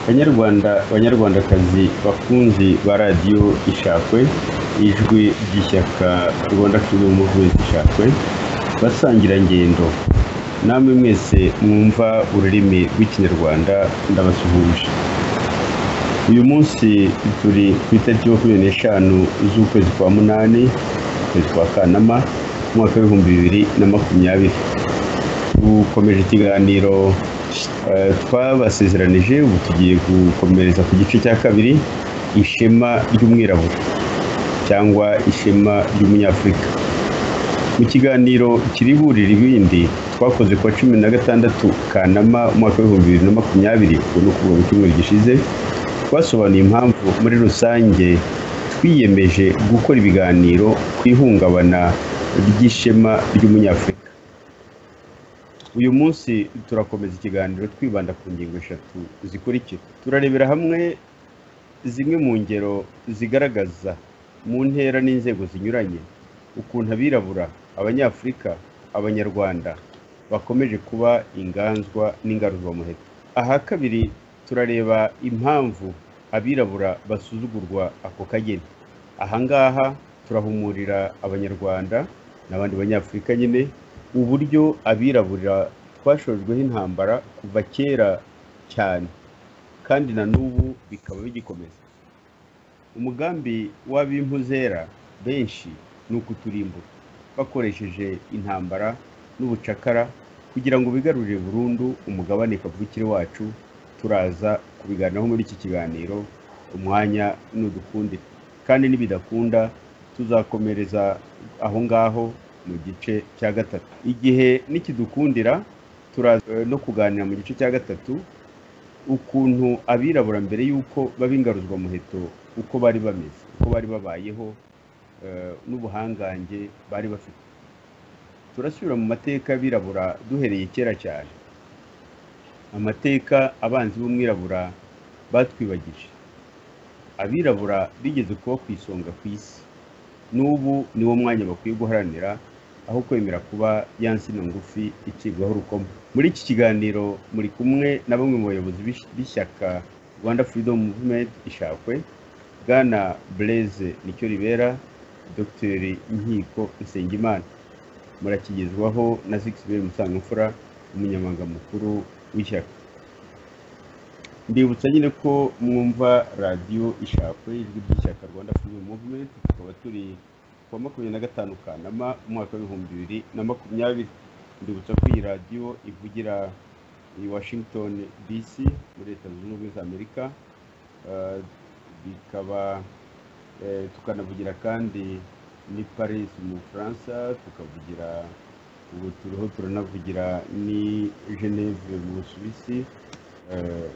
banyarwanda banyarwandakazi bakunzi ba radiyo ishakwe ijwi ry'ishyaka rwanda freedom movement ishakwe basangira ngendo namwe mwese mwumva ururimi rw'ikinyarwanda ndabasuhuje uyu munsi turi ku itariki makumyabiri n'eshanu z'ukwezi kwa munani ukwezi kwa kanama umwaka w'ibihumbi bibiri na makumyabiri dukomeje ikiganiro Eh, twabasezeranije ubu tugiye gukomereza ku gice cya kabiri ishema ry'umwirabura cyangwa ishema ry'umunyafurika mu kiganiro kiri burira ibindi twakoze ku wa cumi na gatandatu kanama umwaka w'ibihumbi bibiri na makumyabiri ubu ni ukuvuga mu cyumweru gishize twasobanuye impamvu muri rusange twiyemeje gukora ibiganiro ku ihungabana ry'ishema ry'umunyafurika uyu munsi turakomeza ikiganiro twibanda ku ngingo eshatu zikurikira turarebera hamwe zimwe mu ngero zigaragaza mu ntera n'inzego zinyuranye ukuntu abirabura abanyafurika abanyarwanda bakomeje kuba inganzwa n'ingaruzwamuheto aha kabiri turareba impamvu abirabura basuzugurwa ako kageni ahangaha turahumurira abanyarwanda n'abandi banyafurika nyine uburyo abirabura twashojweho intambara kuva kera cyane kandi na n'ubu bikaba bigikomeza umugambi w'ab'impuzera benshi ni ukuturimbura bakoresheje intambara n'ubucakara kugira ngo bigarurire burundu umugabane kavukire wacu turaza kubiganiraho muri iki kiganiro umwanya n'udukundire kandi n'ibidakunda tuzakomereza aho ngaho mu gice cya gatatu igihe nikidukundira turaza no kuganira mu gice cya gatatu ukuntu abirabura mbere y'uko baba ingaruzwamuheto uko bari bameze uko bari babayeho eh, n'ubuhangange bari bafite turasubira mu mateka y'abirabura duhereye kera cyane amateka abanzi b'umwirabura batwibagije abirabura bigeze kuba ku isonga ku isi n'ubu niwo mwanya bakwiye guharanira aho kwemera kuba yansina ngufi icibwaho urukoma muri iki kiganiro muri kumwe na bamwe mu bayobozi b'ish- b'ishyaka rwanda freedom movement ishakwe bwana blaise nicyo ribera dr nkiko nsengimana murakigezwaho na zixibere musangamfura umunyamabanga mukuru w'ishyaka ndibutsa nyine ko mwumva radiyo ishakwe ijwi ry'ishyaka rwanda freedom movement tukaba turi ku wa makumyabiri na gatanu kanama umwaka w'ibihumbi bibiri na makumyabiri ndibutsa ko iyi radiyo ivugira i washington dc muri leta zunze ubumwe za amerika Eh, bikaba eh, tukanavugira kandi ni paris mu bufaransa tukavugira ubu turiho turanavugira ni geneve mu busuwisi eh,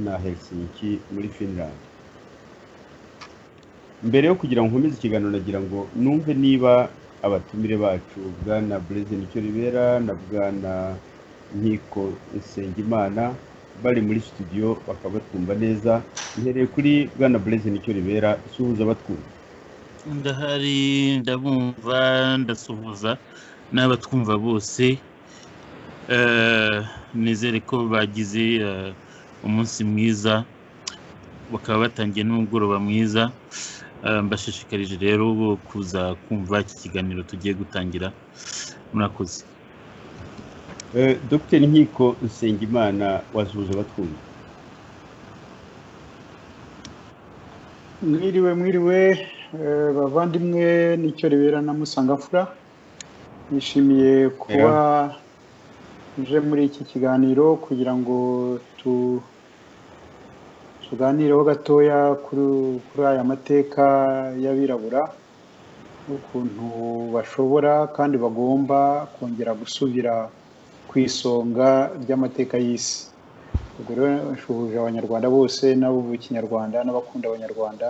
na helsinki muri finland mbere yo kugira ngo nkomeze ikiganiro nagira ngo numve niba abatumire bacu bwana bureze nicyo ribera na bwana nkiko nsengimana bari muri studio bakaba batwumva neza mpereye kuri bwana bureze nicyo ribera suhuza batwumva ndahari ndabumva ndasuhuza n'abatwumva bose Eh, nizere ko bagize eh, umunsi mwiza bakaba batangiye n'umugoroba mwiza Eh, mbashishikarije rero kuza kumva iki kiganiro tugiye gutangira murakoze Eh, Dr nkiko nsengimana wazuza abatwumva mwiriwe mwiriwe eh, bavandimwe nicyo ribera na musangafura nishimiye kuba nje muri iki kiganiro kugira ngo tu tuganireho gatoya kuri kuri aya mateka y'abirabura n'ukuntu bashobora kandi bagomba kongera gusubira ku isonga ry'amateka y'isi ubwo rero nshubuje abanyarwanda bose n'abubu ikinyarwanda n'abakunda abanyarwanda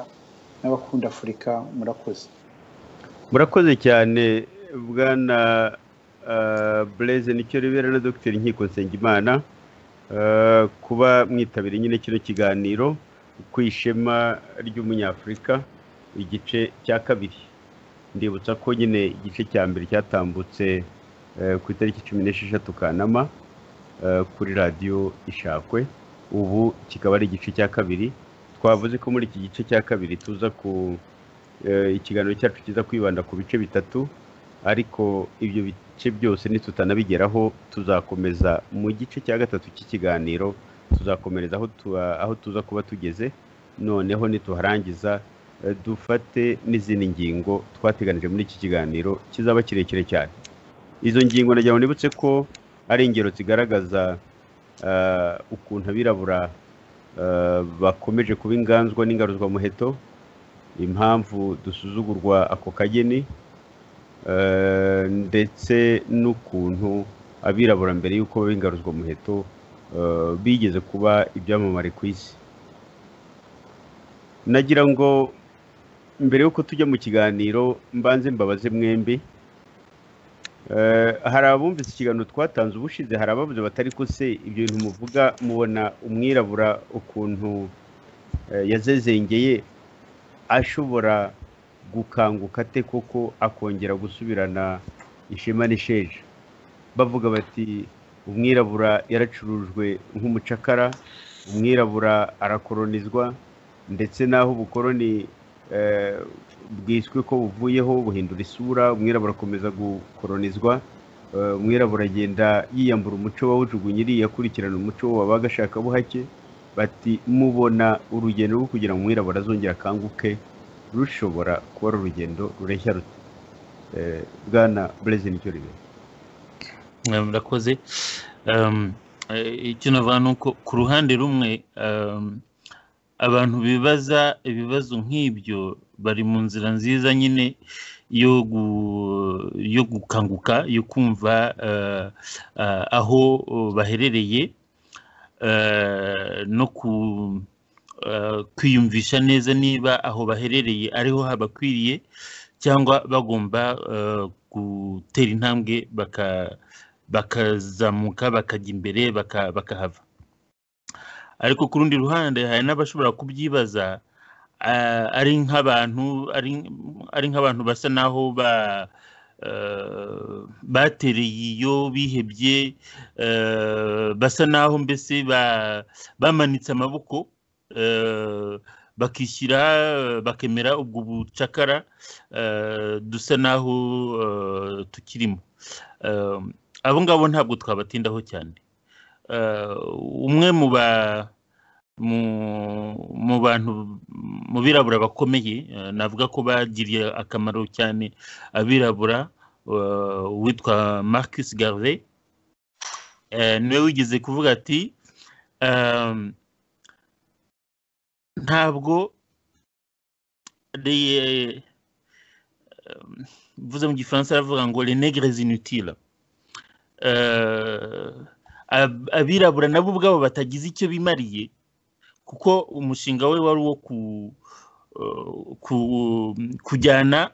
n'abakunda afurika murakoze murakoze cyane bwana bureze nicyo ribera na Dr nkiko nsengimana eh, kuba mwitabiriye nyine kino kiganiro ku ishema ry'umunyafurika igice cya kabiri ndibutsa ko nyine igice cya mbere cyatambutse eh, ku itariki cumi n'esheshatu kanama eh, kuri radiyo ishakwe ubu kikaba ari igice cya kabiri twavuze ko muri iki gice cya kabiri tuza ku eh, ikiganiro cyacu kiza kwibanda ku bice bitatu ariko ibyo bice byose nitutanabigeraho tuzakomeza mu gice cya gatatu cy'ikiganiro tuzakomereza aho tu- aho tuza kuba tugeze noneho nituharangiza eh, dufate n'izindi ngingo twateganije muri iki kiganiro kizaba kirekire cyane izo ngingo nagira ngo nibutse ko ari ingero zigaragaza eh, ukuntu abirabura eh, bakomeje kuba inganzwa n'ingaruzwamuheto impamvu dusuzugurwa ako kageni eh, ndetse n'ukuntu abirabura mbere y'uko baba ingaruzwamuheto eh, bigeze kuba ibyamamare ku isi nagira ngo mbere y'uko tujya mu kiganiro mbanze mbabaze mwembi Eh, hari abumvise ikiganiro twatanze ubushize hari abavuze batari ko se ibyo bintu muvuga mubona umwirabura ukuntu eh, yazezengeye ashobora gukanguka ate koko akongera gusubirana ishema n'isheja bavuga bati umwirabura yaracurujwe nk'umucakara umwirabura arakoronizwa ndetse n'aho ubukoroni eh, bwiswe ko buvuyeho buhindura isura umwirabura akomeza gukoronizwa eh, umwirabura agenda yiyambura umuco wawujugunye iriya akurikirana umuco wabaga ashaka buhake bati mubona urugendo rwo kugira ngo umwirabura azongera akanguke rushobora kuba ari urugendo rureshya rute Eh, bwana burezi nicyo ribera Eh, murakoze Em, eh, icyo navuga ni uko ku ruhande rumwe em, abantu bibaza ibibazo nk'ibyo bari mu nzira nziza nyine yo gu- yo gukanguka yo kumva eh, eh, aho eh, baherereye eh, no ku eh, kwiyumvisha neza niba aho baherereye ariho habakwiriye cyangwa bagomba eh, gutera intambwe baka bakazamuka bakajya imbere baka- bakahava ariko ku rundi ruhande hari n'abashobora kubyibaza ah, ari nk'abantu ari ari nk'abantu basa naho ba eh, batereye iyo bihebye eh, basa naho mbese ba- bamanitse amaboko eh, bakishyira bakemera ubwo bucakara eh, dusa naho eh, tukirimo Eh, abo ngabo ntabwo twabatindaho cyane Eh, umwe mu ba mu mu bantu mu birabura bakomeye eh, navuga ko bagiriye akamaro cyane abirabura eh, uwitwa Marcus Garvey eh, niwe wigeze kuvuga ati ehm, ntabwo les- ehm, mvuze mu gifaransa aravuga ngo les negres inutiles eh, ab- abirabura nabo ubwabo batagize icyo bimariye kuko umushinga we wari uwo ku, eh, ku, kujyana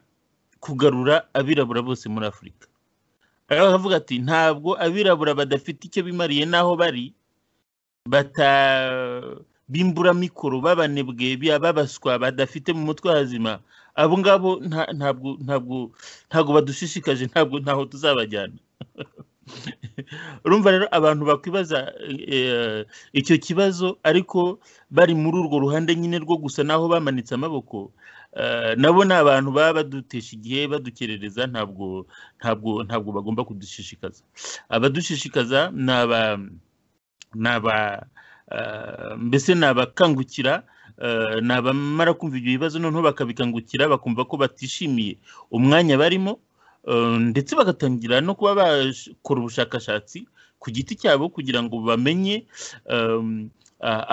kugarura abirabura bose muri afurika rero akavuga ati ntabwo abirabura badafite icyo bimariye n'aho bari bata b'imburamikoro b'abanebwe bya- b'abaswa badafite mu mutwe hazima abo ngabo nta- ntabwo ntabwo ntabwo badushishikaje ntabwo ntaho tuzabajyana urumva rero abantu bakwibaza eh, icyo kibazo ariko bari muri urwo ruhande nyine rwo gusa naho bamanitse amaboko nabo ni abantu baba badutesha igihe badukerereza ntabwo ntabwo ntabwo bagomba kudushishikaza abadushishikaza ni aba ni aba mbese ni abakangukira ni abamara kumva ibyo bibazo noneho bakabikangukira bakumva ko batishimiye umwanya barimo ndetse bagatangira no kuba bakora ubushakashatsi ku giti cyabo kugira ngo bamenye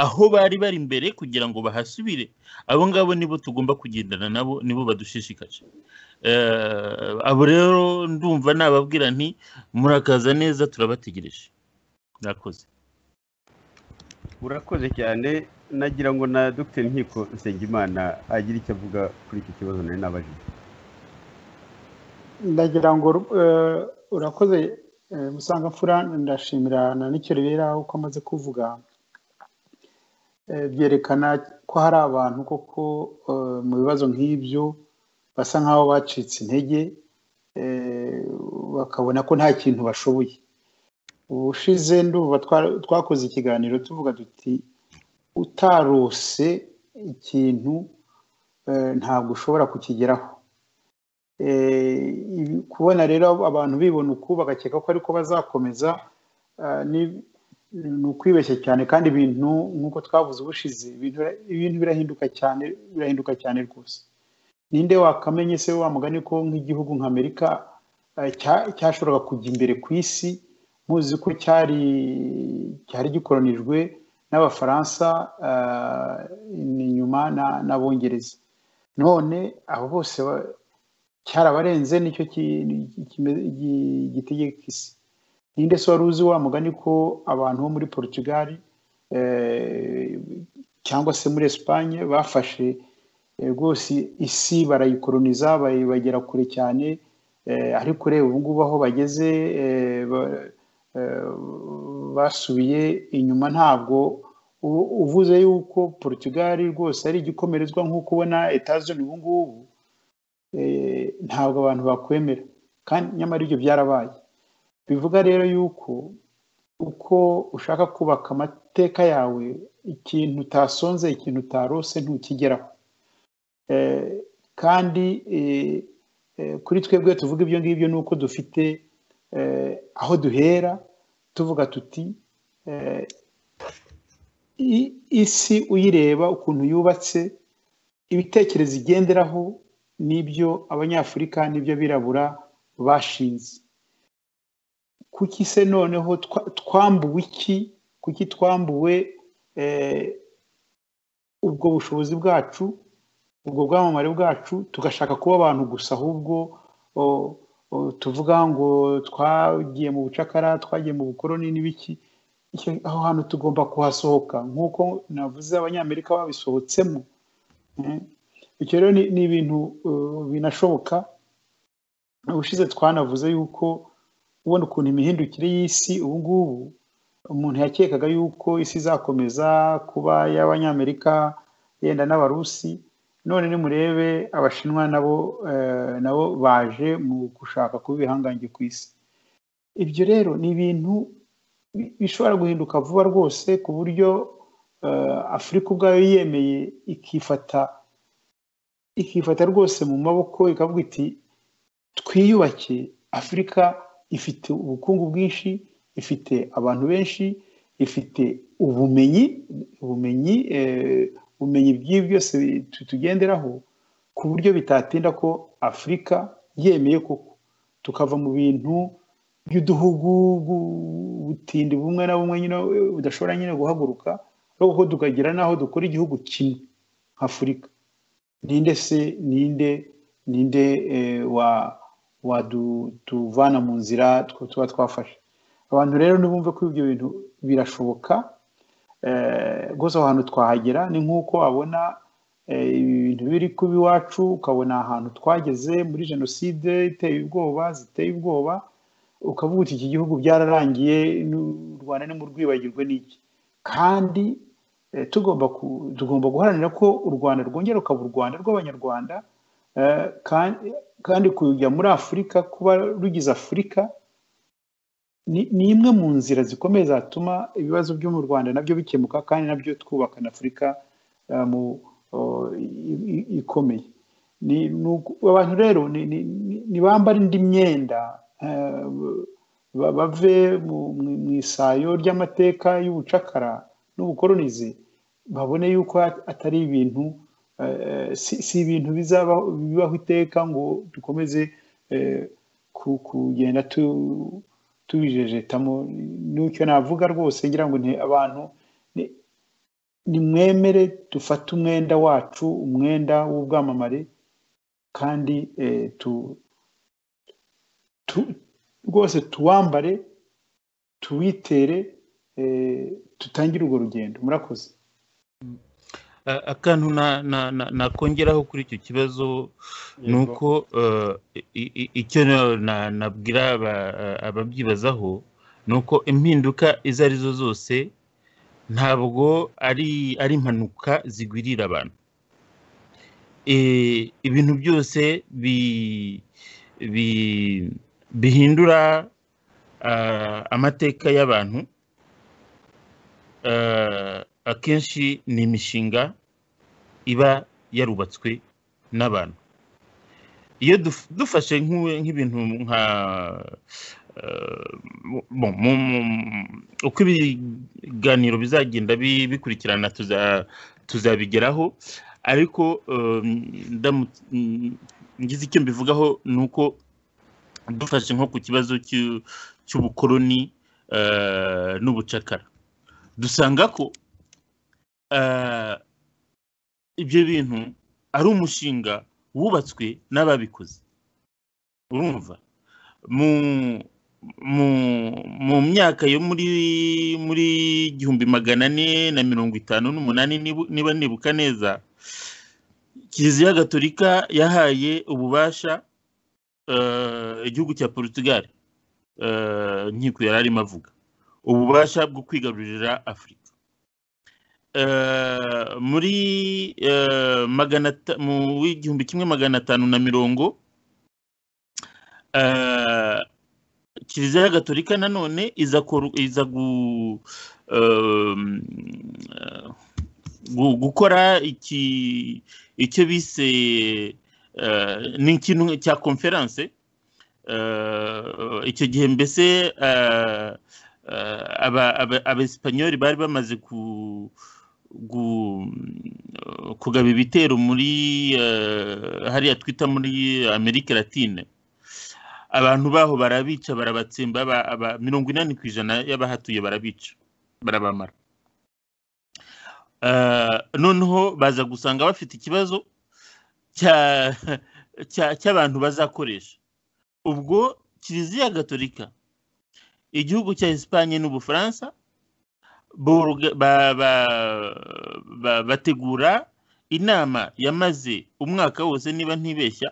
aho bari bari imbere kugira ngo bahasubire abo ngabo nibo tugomba kugendana nabo nibo badushishikaje abo rero ndumva nababwira nti murakaza neza turabategereje murakoze urakoze cyane nagira ngo na dr nkiko nsengimana agire icyo avuga kuri iki kibazo nari nabajije ndagira ngo urakoze musangamfura ndashimira na n'ikirere uko amaze kuvuga byerekana ko hari abantu koko mu bibazo nk'ibyo basa nk'aho bacitse intege bakabona ko nta kintu bashoboye ubushize nduba twakoze ikiganiro tuvuga duti utarose ikintu ntabwo ushobora kukigeraho kubona rero abantu bibona uku bagakeka ko ariko bazakomeza ni ukwibeshya cyane kandi ibintu nk'uko twavuze ubushize ibintu birahinduka cyane birahinduka cyane rwose ninde wakamenye se wa mugani ko nk'igihugu nka amerika cyashoboraga kujya imbere ku isi muzi ko cyari cyari gikoronijwe n'abafaransa inyuma n'abongereza none abo bose cyarabarenze nicyo gitegeka isi ninde se wari uzi wa mugani ko abantu bo muri portugal cyangwa se muri esipanye bafashe rwose isi barayikoroniza bayibagera kure cyane ariko ureba ubu ngubu aho bageze basubiye inyuma ntabwo uvuze yuko portugal rwose ari igikomerezwa nk'uko ubona etazoni ubu ngubu ntabwo abantu bakwemera kandi nyamara ibyo byarabaye bivuga rero yuko uko ushaka kubaka amateka yawe ikintu utasonze ikintu utarose ntukigeraho kandi kuri twebwe tuvuga ibyo ngibyo ni uko dufite aho duhera tuvuga tuti isi uyireba ukuntu yubatse ibitekerezo igenderaho n'ibyo abanyafurika n'ibyo birabura bashinze kuki se noneho twambuwe iki kuki twambuwe ubwo bushobozi bwacu ubwo bwamamare bwacu tugashaka kuba abantu gusa ahubwo tuvuga ngo twagiye mu bucakara twagiye mu bukoroni n'ibiki aho hantu tugomba kuhasohoka nk'uko navuze abanyamerika babisohotsemo icyo rero ni ibintu binashoboka ubushize twanavuze yuko ubona ukuntu imihindukire y'isi ubu ngubu umuntu yakekaga yuko isi izakomeza kuba y'abanyamerika yenda n'abarusi none nimurebe abashinwa nabo nabo baje mu gushaka kuba ibihangange ku isi ibyo rero ni ibintu bishobora guhinduka vuba rwose ku buryo afurika ubwayo yemeye ikifata ikifata rwose mu maboko ikavuga iti twiyubake afurika ifite ubukungu bwinshi ifite abantu benshi ifite ubumenyi ubumenyi ubumenyi bw'ibi byose tugenderaho ku buryo bitatinda ko afurika yemeye koko tukava mu bintu by'uduhugu butindi bumwe na bumwe nyine budashobora nyine guhaguruka ahubwo tukagira n'aho dukora igihugu kimwe afurika ninde se ninde ninde wa watuvana mu nzira tuba twafashe abantu rero ntibumve ko ibyo bintu birashoboka rwose aho hantu twahagera ni nk'uko wabona ibintu biri kuba iwacu ukabona ahantu twageze muri jenoside iteye ubwoba ziteye ubwoba ukavuga uti iki gihugu byararangiye u rwanda ni mu rwibagirwe n'iki kandi tugomba tugomba guharanira ko u rwanda rwongera rukaba u rwanda rw'abanyarwanda kandi kujya muri afurika kuba rugize afurika ni imwe mu nzira zikomeye zatuma ibibazo byo mu rwanda nabyo bikemuka kandi nabyo twubakana afurika ikomeye ni ni uku- abantu rero ni- ni- ni- nibambara indi myenda eh, ba- bave mu- mu- mu isayo ry'amateka y'ubucakara n'ubukoronizi babone yuko at- atari ibintu eh, si si ibintu bizaba bibaho iteka ngo dukomeze eh, ku- kugenda tu- tubijejetamo n'icyo navuga rwose ngira ngo nti abantu ni- nimwemere dufate umwenda wacu umwenda w'ubwamamare kandi eh, tu- tu- rwose tuwambare tuwitere eh, tutangire urwo rugendo murakoze A- akantu na- na- na- nakongeraho kuri icyo kibazo ni uko eh, i- i- icyo na- na- nabwira aba- ababyibazaho ni uko impinduka izo ari zo zose ntabwo ari ari impanuka zigwirira abantu Eh, ibintu byose bi- bi- bihindura ah, amateka y'abantu eh, akenshi ni imishinga iba yarubatswe n'abantu iyo duf- dufashe nk'u- nk'ibintu nka eh, mu- mu- mu- uko ibiganiro bizagenda bi- bikurikirana tuza- tuzabigeraho ariko eh, ndamu- ngize icyo mbivugaho ni uko dufashe nko ku kibazo cy'u- cy'ubukoloni eh, n'ubucakara dusanga ko eh, ibyo bintu ari umushinga wubatswe n'ababikoze urumva mu mu mu myaka yo muri muri igihumbi magana ane na mirongo itanu n'umunani nibu- niba nibuka neza kiliziya gatolika yahaye ububasha eh, igihugu cya portugal eh, nkiko yari arimo avuga ububasha bwo kwigarurira afurika eh, muri eh, magana ata- mu w'igihumbi kimwe magana atanu na mirongo eh, kiliziya gatolika nanone iza koru- iza gu- eh, gu- gukora iki icyo bise eh, ni ikintu cya konferanse eh, icyo gihe mbese eh, eh, aba- aba- abesipanyoli bari bamaze ku gu- eh, kugaba ibitero muri eh, hariya twita muri amerika latine abantu baho barabica barabatsemba aba- aba- mirongo inani ku ijana y'abahatuye barabica barabamara Eh, noneho baza gusanga bafite ikibazo cya- cya- cy'abantu bazakoresha ubwo kiliziya gatolika igihugu cya esipanye n'ubufaransa boruga- ba- ba- ba- bategura inama yamaze umwaka wose niba ntibeshya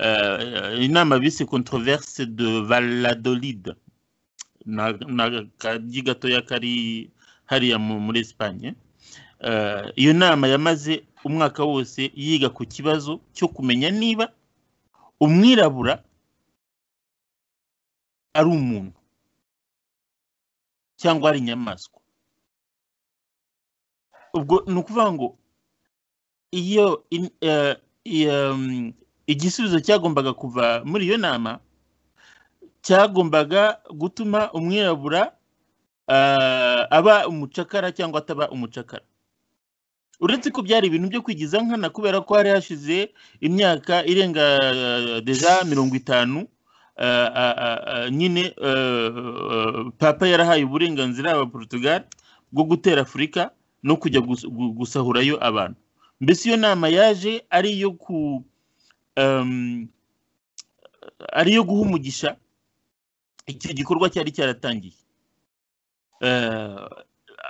eh, inama bise controverse de valladolid na- na kajyi gatoya kari hariya mu- muri esipanye Eh, iyo nama yamaze umwaka wose yiga ku kibazo cyo kumenya niba umwirabura ari umuntu cyangwa ari inyamaswa ubwo ni ukuvuga ngo iyo in- eh, iyo, mm, igisubizo cyagombaga kuva muri iyo nama cyagombaga gutuma umwirabura ah, aba umucakara cyangwa ataba umucakara uretse ko byari ibintu byo kwigiza nkana kubera ko hari hashize imyaka irenga eh, deja mirongo itanu ah, ah, ah, ah, nyine eh, eh, papa yarahaye uburenganzira abaportugal bwo gutera afurika no kujya gus- gu- gusahurayo abantu mbese iyo nama yaje ari iyo ku em, ari iyo guha umugisha icyo gikorwa cyari cyaratangiye Eh,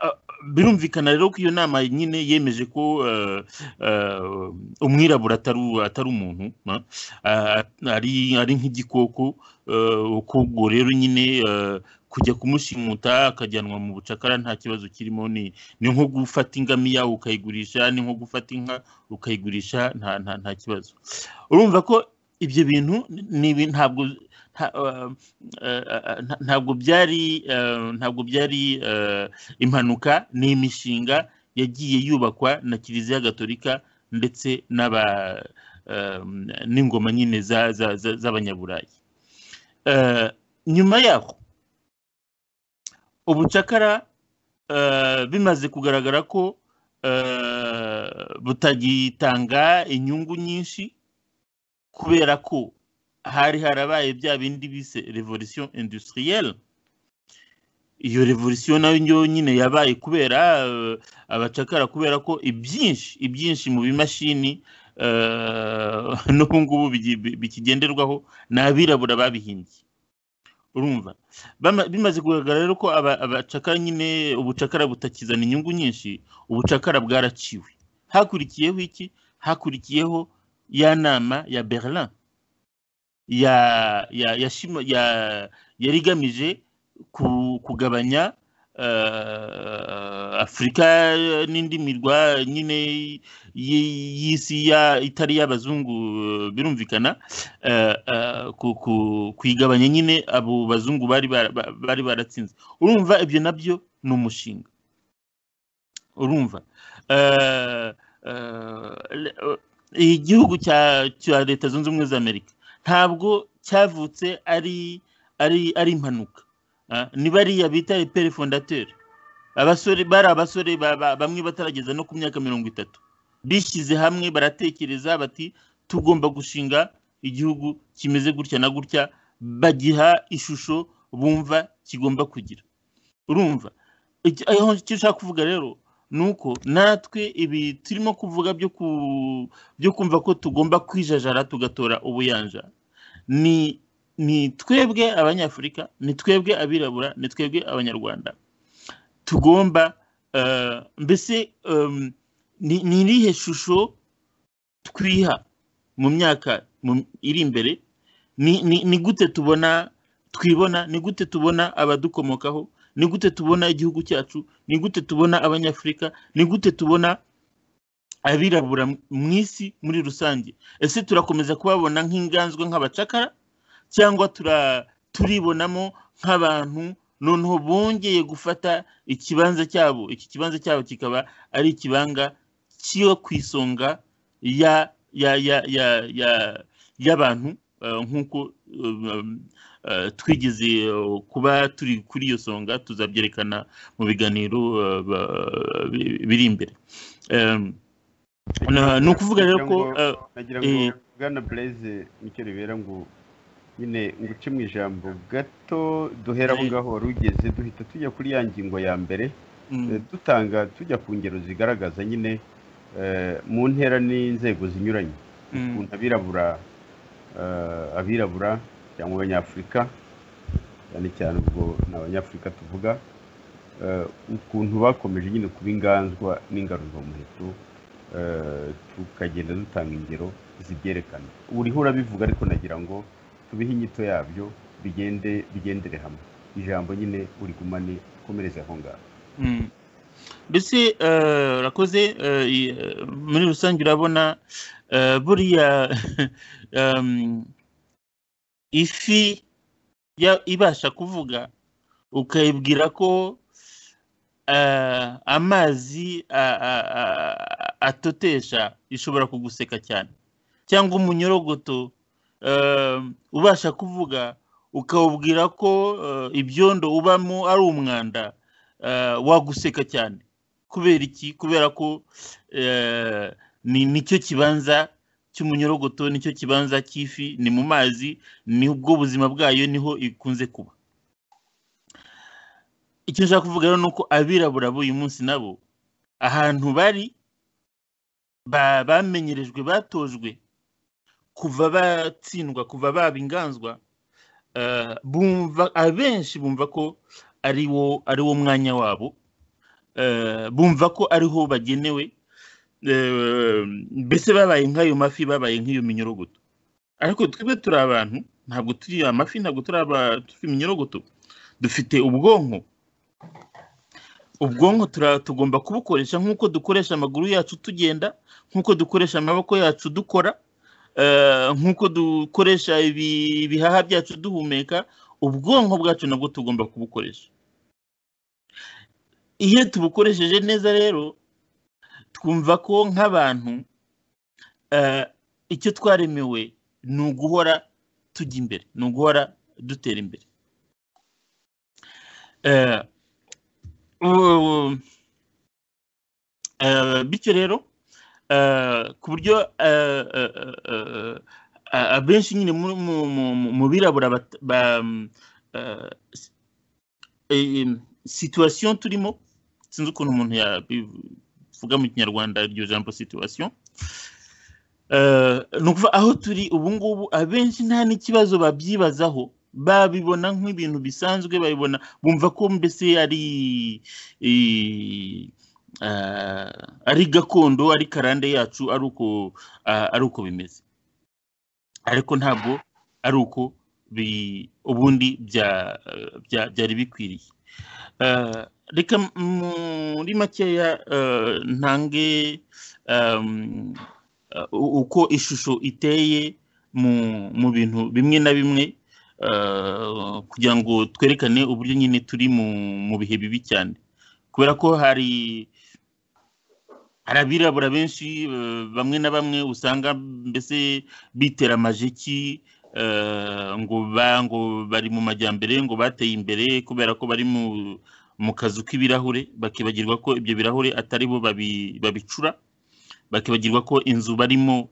a- birumvikana rero ko iyo nama nyine yemeje ko eh, eh, umwirabura atari u- atari umuntu ah, ah, ari ari nk'igikoko eh, ubwo rero nyine eh, kujya kumushimuta akajyanwa mu bucakara nta kibazo kirimo ni ni nko gufata ingamiya ukayigurisha ni nko gufata inka ukayigurisha nta nta nta kibazo urumva ko ibyo bintu ni ibi- ntabwo nta- eh, eh, eh, nta- ntabwo byari eh, ntabwo byari eh, impanuka ni imishinga yagiye yubakwa na kiliziya gatolika ndetse n'aba n'ingoma nyine z'abanyaburayi nyuma yaho ubucakara bimaze kugaragara ko butagitanga inyungu nyinshi kubera ko hari harabaye bya bindi bise revolisiyo indusiriyeri iyo revolisiyo nayo nyine yabaye kubera abacakara kubera ko ibyinshi ibyinshi mu bimashini n'ubu ngubu bikigenderwaho ni abirabura babihimbye urumva bimaze kugaragara rero ko abacakara nyine ubucakara butakizana inyungu nyinshi ubucakara bwaraciwe hakurikiyeho iki hakurikiyeho ya nama ya berlin yari igamije kugabanya afurika n'indi mirwa nyine y'isi itari y'abazungu birumvikana kuyigabanya nyine abo bazungu bari baratsinze urumva ibyo nabyo ni umushinga urumva igihugu cya leta zunze ubumwe za amerika ntabwo cyavutse ari ari impanuka ni bariya bita eperi fondateri abasore bari abasore bamwe batarageza no ku myaka mirongo itatu bishyize hamwe baratekereza bati tugomba gushinga igihugu kimeze gutya na gutya bagiha ishusho bumva kigomba kugira urumva icyo ushaka kuvuga rero ni uko natwe ibi turimo kuvuga byo kumva ko tugomba kwijajara tugatora ubuyanja ni twebwe abanyafurika ni twebwe abirabura ni twebwe abanyarwanda tugomba mbese ni irihe shusho twiha mu myaka iri imbere ni gute tubona twibona ni gute tubona abadukomokaho ni gute tubona igihugu cyacu ni gute tubona abanyafurika ni gute tubona abirabura mu isi muri rusange ese turakomeza kubabona nk'inganzwa nk'abacakara cyangwa turibonamo nk'abantu noneho bongeye gufata ikibanza cyabo iki kibanza cyabo kikaba ari ikibanga cyo ku isonga y'abantu nk'uko twigeze kuba turi kuri iyo songa tuzabyerekana mu biganiro biri imbere ni ukuvuga rero ko nagira ngo bwana bureze nicyo ribera ngo nyine ngo uce mu ijambo gato duhera aho ngaho wari ugeze duhita tujya kuri ya ngingo ya mbere dutanga tujya ku ngero zigaragaza nyine mu ntera n'inzego zinyuranye ukuntu abirabura abirabura cyangwa abanyafurika cyane cyane ubwo ni abanyafurika tuvuga ukuntu bakomeje nyine kuba inganzwa n'ingaruzwamuheto tukagenda dutanga ingero zibyerekana uriho urabivuga ariko nagira ngo tubihe inyito yabyo bigende bigendere hamwe ijambo nyine uri kumane ukomereze aho ngaho mbese urakoze muri rusange urabona buriya ifi ibasha kuvuga ukayibwira ko amazi atotesha ishobora kuguseka cyane cyangwa umunyorogoto ubasha kuvuga ukawubwira ko ibyondo ubamo ari umwanda waguseka cyane kubera iki kubera ko nicyo kibanza cy'umunyorogoto nicyo kibanza cy'ifi ni mu mazi nibwo buzima bwayo niho ikunze kuba icyo nshaka kuvuga rero ni uko abirabura b'uyu munsi nabo ahantu bari bamenyerejwe batojwe kuva batsindwa kuva baba inganzwa bumva abenshi bumva ko ari wo mwanya wabo bumva ko ariho bagenewe mbese babaye nk'ayo mafi babaye nk'iyo minyorogoto ariko twebwe turi abantu ntabwo turi amafi ntabwo turi iminyorogoto dufite ubwonko ubwonko tugomba kubukoresha nk'uko dukoresha amaguru yacu tugenda nk'uko dukoresha amaboko yacu dukora nk'uko dukoresha ibihaha byacu duhumeka ubwonko bwacu nabwo tugomba kubukoresha iyo tubukoresheje neza rero twumva ko nk'abantu icyo twaremewe ni uguhora tujya imbere ni uguhora dutera imbere bityo rero ku buryo abenshi nyine mu birabura situwasiyo turimo sinzi ukuntu umuntu yabivuga mu kinyarwanda iryo jambo situwasiyo ni ukuvuga aho turi ubu ngubu abenshi nta n'ikibazo babyibazaho babibona nk'ibintu bisanzwe babibona bumva ko mbese ari ari gakondo ari karande yacu ari uko bimeze ariko ntabwo ari uko ubundi byari bikwiriye reka muri makeya ntange uko ishusho iteye mu bintu bimwe na bimwe kugira ngo twerekane uburyo nyine turi mu bihe bibi cyane kubera ko hari hari abirabura benshi bamwe na bamwe usanga mbese bitera amajeki ngo bari mu majyambere ngo bateye imbere kubera ko bari mu kazu k'ibirahure bakibagirwa ko ibyo birahure atari bo babicura bakibagirwa ko inzu barimo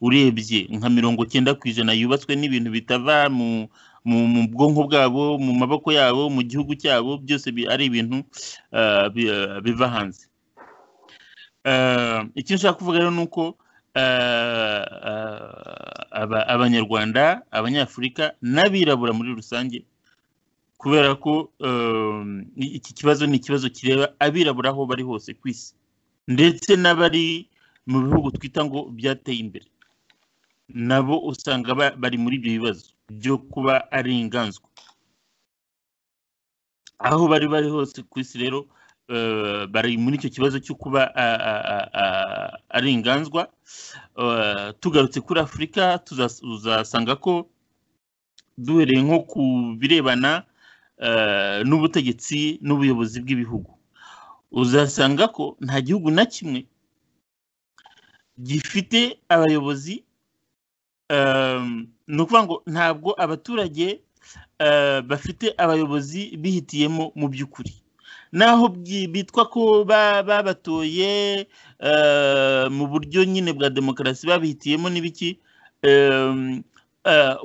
urebye nka mirongo cyenda ku ijana yubatswe n'ibintu bitava mu bwonko bwabo mu maboko yabo mu gihugu cyabo byose ari ibintu biva hanze icyo nshaka kuvuga rero ni uko abanyarwanda abanyafurika n'abirabura muri rusange kubera ko iki kibazo ni ikibazo kireba abirabura aho bari hose ku isi ndetse n'abari mu bihugu twita ngo byateye imbere nabo usanga bari muri ibyo bibazo byo kuba ari inganzwa aho bari bari hose ku isi rero bari muri icyo kibazo cyo kuba ari inganzwa tugarutse kuri afurika tuzasanga ko duhereye nko ku birebana n'ubutegetsi n'ubuyobozi bw'ibihugu uzasanga ko nta gihugu na kimwe gifite abayobozi ni ukuvuga ngo ntabwo abaturage bafite abayobozi bihitiyemo mu by'ukuri naho bitwa ko babatoye mu buryo nyine bwa demokarasi babihitiyemo n'ibiki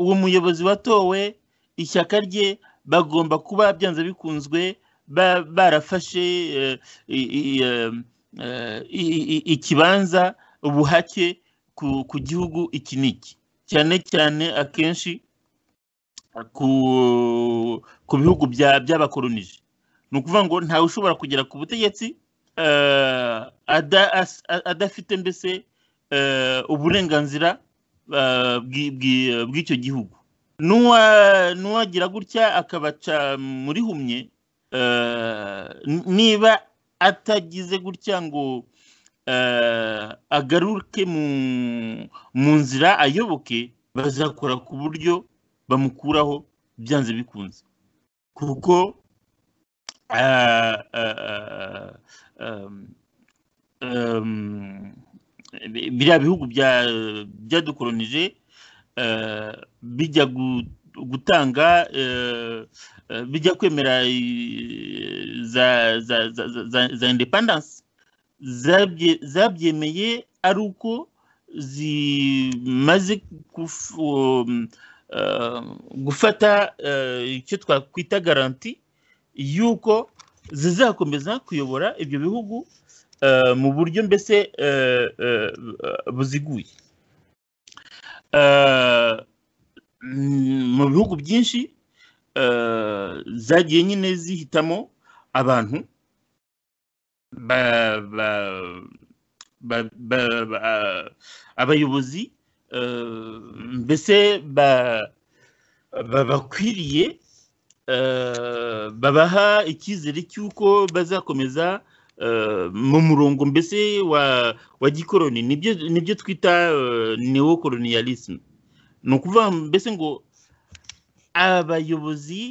uwo muyobozi watowe ishyaka rye bagomba kuba byanze bikunzwe barafashe ikibanza ubuhake ku gihugu iki n'iki cyane cyane akenshi ku bihugu by'abakolonije ni ukuvuga ngo ntawe ushobora kugera ku butegetsi adafite mbese uburenganzira bw'icyo gihugu n'uwagira gutya akabaca muri humye niba atagize gutya ngo agaruke mu nzira ayoboke bazakora ku buryo bamukuraho byanze bikunze kuko biriya bihugu byadukoronije bijya gutanga bijya kwemera za indepandanse zabyemeye ari uko zimaze gufata icyo twakwita garanti y'uko zizakomeza kuyobora ibyo bihugu mu buryo mbese buziguye mu bihugu byinshi zagiye nyine zihitamo abantu abayobozi mbese bakwiriye babaha icyizere cy'uko bazakomeza mu murongo mbese wa gikoroni nibyo twita neokoloniyalisme ni ukuvuga mbese ngo abayobozi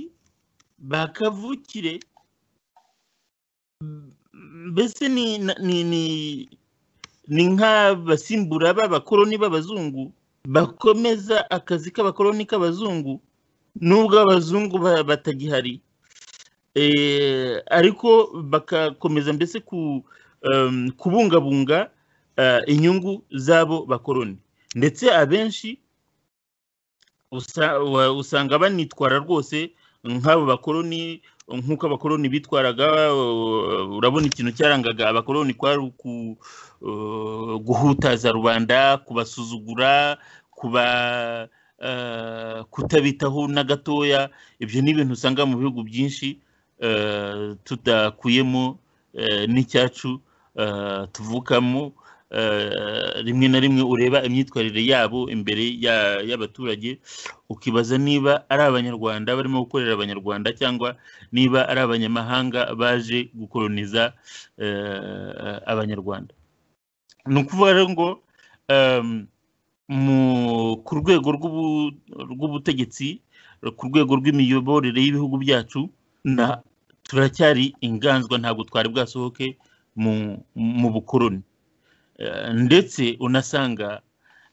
ba kavukire mbese ni ni nk'abasimbura b'abakoloni b'abazungu bakomeza akazi k'abakoloni k'abazungu nubwo abazungu ba- batagihari Eh, ariko bagakomeza mbese ku em, kubungabunga eh, inyungu z'abo bakoloni ndetse abenshi usa- wa- usanga banitwara rwose nk'abo bakoloni nk'uko abakoloni bitwaraga uh, urabona ikintu cyarangaga abakoloni kwari uku- uh, guhutaza rubanda kubasuzugura kuba uh, kutabitaho na gatoya ibyo ni ibintu usanga mu bihugu byinshi uh, tudakuyemo uh, n'icyacu uh, tuvukamo uh, rimwe na rimwe ureba imyitwarire yabo imbere ya- y'abaturage ukibaza niba ari abanyarwanda barimo gukorera abanyarwanda cyangwa niba ari abanyamahanga baje gukoloniza eh, abanyarwanda ni ukuvuga rero ngo em, mu- ku rwego rw'ubu- rw'ubutegetsi ku rwego rw'imiyoborere y'ibihugu byacu na turacyari inganzwa ntabwo twari bwasohoke mu mu bukoroni Eh, ndetse unasanga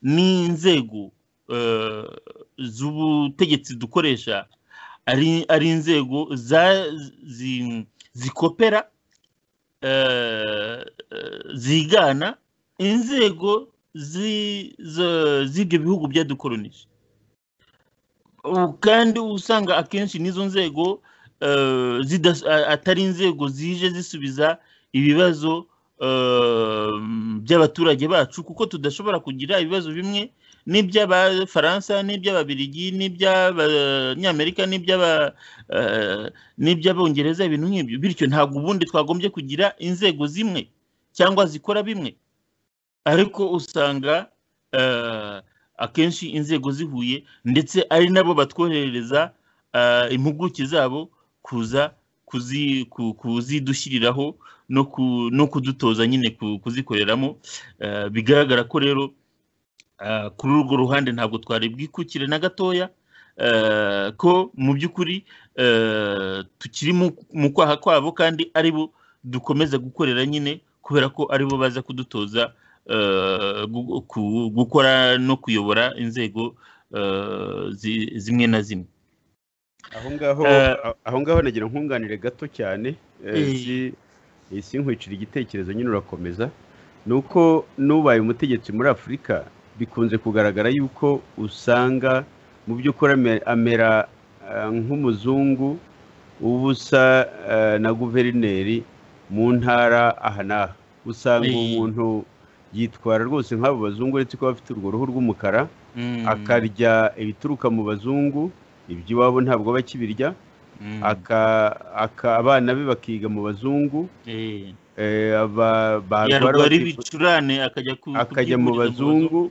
n'inzego eh, z'ubutegetsi dukoresha ari ari inzego za- zi- zikopera eh, eh, zigana inzego zi- za- z'ibyo bihugu byadukolonije U- kandi usanga akenshi n'izo nzego eh, zidas- a- atari inzego zije zisubiza ibibazo eh, by'abaturage bacu kuko tudashobora kugira ibibazo bimwe n'iby'abafaransa n'iby'ababiligi n'iby'abanyamerika n'iby'aba eh, n'iby'abongereza ibintu nk'ibyo bityo ntabwo ubundi twagombye kugira inzego zimwe cyangwa zikora bimwe ariko usanga eh, akenshi inzego zihuye ndetse ari nabo batwoherereza eh, impuguke zabo kuza kuzi- ku- kuzidushyiriraho no ku- no kudutoza nyine ku- kuzikoreramo Eh, bigaragara ko rero eh, kuri urwo ruhande ntabwo twari bwikukire na gatoya eh, ko mu by'ukuri eh, tukiri mu- mu kwaha kwabo kandi ari bo dukomeza gukorera nyine kubera ko ari bo baza kudutoza eh, gu- ku- gukora no kuyobora inzego eh, zi- zimwe na zimwe aho ngaho Eh, aho ngaho nagira nkunganire gato cyane eh, Eh. si- eh, sinkwicira igitekerezo nyine urakomeza ni uko n'ubaye umutegetsi muri afurika bikunze kugaragara yuko usanga mu by'ukuri ame- amera eh, nk'umuzungu ubusa na guverineri mu ntara aha n'aha usanga Eh. umuntu yitwara rwose nk'abo bazungu uretse ko bafite urwo ruhu rw'umukara Mm, akarya ibituruka mu bazungu iby'iwabo ntabwo bakibirya mm, aka- aka- abana be bakiga mu bazungu eh, eh, aba- barwara yarwara bakifu- ibicurane akajya ku- akajya mu kubyivuriza bazungu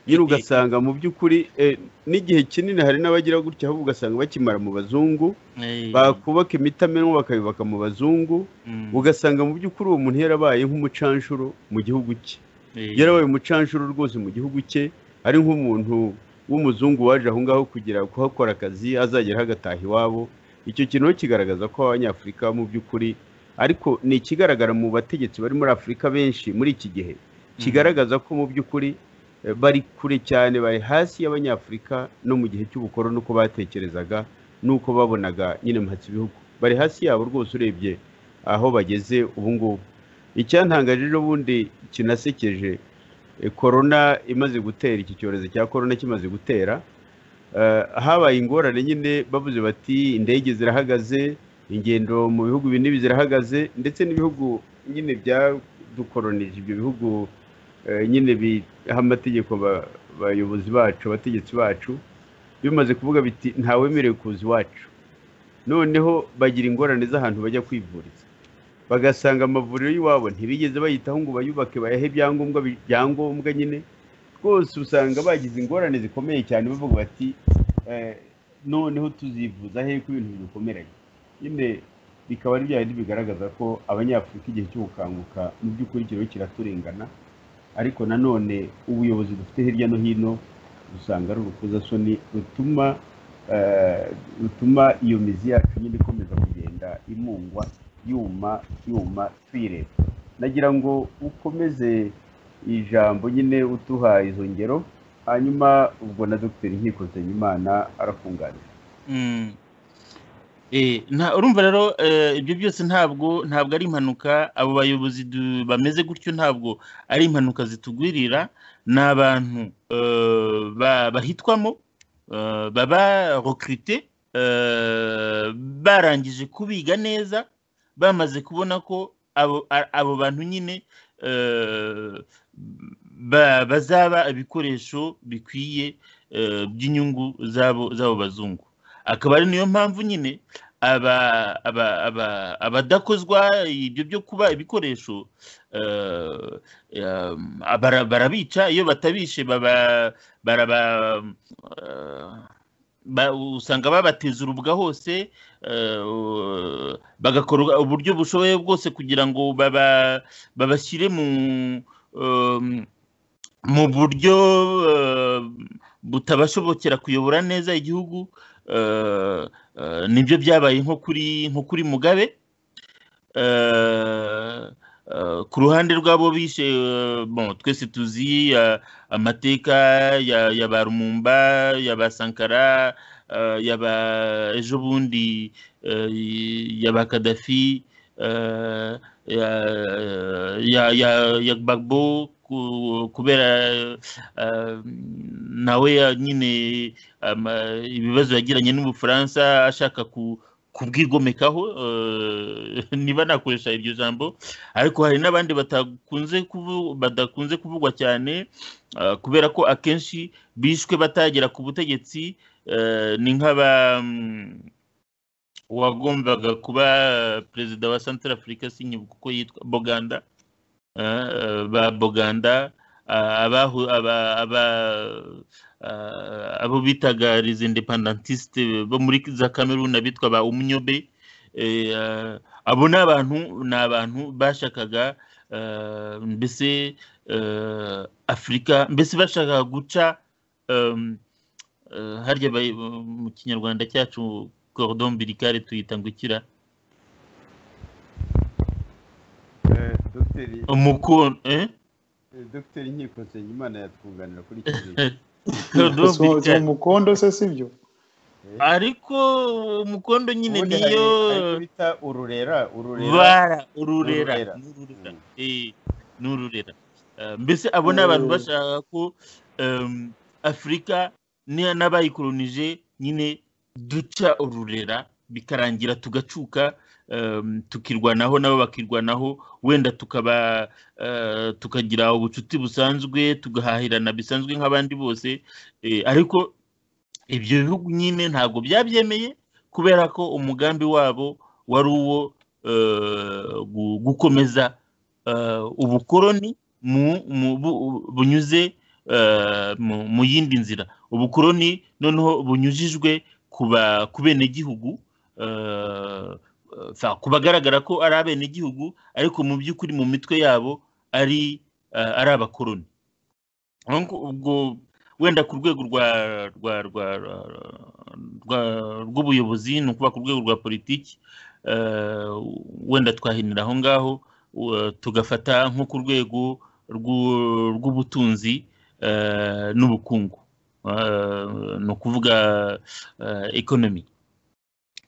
nyine ugasanga mu by'ukuri eh, n'igihe kinini hari n'abagira gutya ahubwo ugasanga bakimara mu bazungu Eh, bakubaka imitamenwa bakayubaka mu bazungu mm, ugasanga mu by'ukuri uwo muntu yarabaye nk'umucanshuro mu gihugu cye eh, yarabaye umucanshuro rwose mu gihugu cye ari nk'umuntu w'umuzungu waje aho ngaho kugira kuhakora akazi azagera hagataha iwabo icyo kintu rero kigaragaza ko abanyafurika mu by'ukuri ariko ni ikigaragara mu bategetsi bari muri afurika benshi muri iki gihe kigaragaza ko mu by'ukuri eh, bari kure cyane bari hasi y'abanyafurika no mu gihe cy'ubukoroni uko batekerezaga n'uko babonaga nyine mpatse ibihugu bari hasi yabo rwose urebye aho bageze ubu ngubu icyantangaje ejo bundi kinasekeje eh, korona imaze gutera iki cyorezo cya korona kimaze gutera eh, habaye ingorane nyine bavuze bati indege zirahagaze ingendo mu bihugu binini zirahagaze ndetse n'ibihugu nyine byadukoronije ibyo bihugu eh, nyine biha amategeko ba- abayobozi bacu abategetsi bacu bimaze kuvuga biti ntawemerewe kuza iwacu noneho bagira ingorane z'ahantu bajya kwivuriza bagasanga amavuriro y'iwabo ntibigeze bayitaho ngo bayubake bayahe ibyangombwa bi- byangombwa nyine rwose usanga bagize ingorane zikomeye cyane bavuga bati "Eh, noneho tuzivuza he ko ibintu bidukomeranye nyine bikaba ari bya bindi bigaragaza ko abanyafurika igihe cy'ubukanguka mu by'ukuri kiriho kiraturengana ariko nanone ubuyobozi dufite hirya no hino usanga ari urukozasoni rutuma eh, rutuma iyo mizi yacu nyine ikomeza kugenda imungwa yuma yuma tuyireba nagira ngo ukomeze ijambo nyine uduhaye izo ngero hanyuma ubwo na dr nkiko nsengimana arakunganira Mm. Eh, nta- urumva rero eh, ibyo byose ntabwo ntabwo ari impanuka abo bayobozi du- bameze gutyo ntabwo ari impanuka zitugwirira ni abantu eh, ba- bahitwamo eh, baba recruté eh, barangije kubiga neza bamaze kubona ko abo, a- abo bantu nyine eh, ba- bazaba ibikoresho bikwiye eh, by'inyungu z'abo z'abo bazungu akaba ari niyo mpamvu nyine aba- aba- aba- abadakozwa ibyo byo kuba ibikoresho eh, em, bara- barabica iyo batabishe baba- baraba eh, ba- usanga babateza urubwa hose eh, u- bagakora uburyo bushoboye bwose kugira ngo baba- babashyire mu em, mu buryo eh, butabashobokera kuyobora neza igihugu eh, eh, nibyo byabaye nko kuri nko kuri mugabe Eh, eh, ku ruhande rw'abo bishe eh, bon, twese tuzi eh, amateka ya, ya ba rumumba ya ba sankara eh, ya ba ejo bundi eh, ya ba kadafi eh, ya, ya, ya, ya gbagbo ku- kubera eh, nawe ya- nyine ama- ibibazo yagiranye n'ubufaransa ashaka ku kubwigomekaho eh, niba nakoresha iryo jambo ariko hari n'abandi batakunze kuvu- badakunze kuvugwa cyane eh, kubera ko akenshi bishwe batagera ku butegetsi eh, ni nk'aba mm, uwagombaga kuba perezida wa Central Africa sinyibuka uko yitwa Boganda eh, ba Boganda ah, abahu aba aba ah, abo bitaga les independentiste bo muri za Cameroon abitwa ba Umnyobe eh, ah, abo ni abantu ni abantu bashakaga eh, mbese eh, Afurika mbese bashakaga guca em, Eh, harya bayi- mu kinyarwanda cyacu cordon umbilical tuyita ngo ikira dr umukono eh? dr nkiko nsengimana yatwunganira kuri iki gihe cordon zo zo umbilical mukondo se sibyo ariko umukondo nyine ubundi hari niyo hari icyo bita ururera ururera bara ururera Ururera. ni ururera Mm. Eh, ni ururera Eh, mbese abo ni abantu Mm. bashaka ko em, afurika ni- n'abayikolonije nyine duca ururera bikarangira tugacuka em, tukirwanaho nabo bakirwanaho wenda tukaba eh, tukagira ubucuti busanzwe tugahahirana bisanzwe nk'abandi bose Eh, ariko ibyo bihugu nyine ntabwo byabyemeye kubera ko umugambi wabo wari uwo eh, gu- gukomeza eh, ubukoroni mu- mu- bu- bunyuze eh, mu- mu yindi nzira ubukoroni noneho bunyujijwe ku ba- ku benegihugu eh, enfin, ku bagaragara ko ari abenegihugu ariko mu by'ukuri mu mitwe yabo ari eh, ari abakoroni aho ngo- ubwo wenda ku rwego rwa rwa rwa rwa- rwa- rw'ubuyobozi ni ukuvuga ku rwego rwa politiki eh, wenda twahinira aho ngaho u- tugafata nko ku rwego rw'u- rw'ubutunzi eh, n'ubukungu Eh, ni ukuvuga ekonomi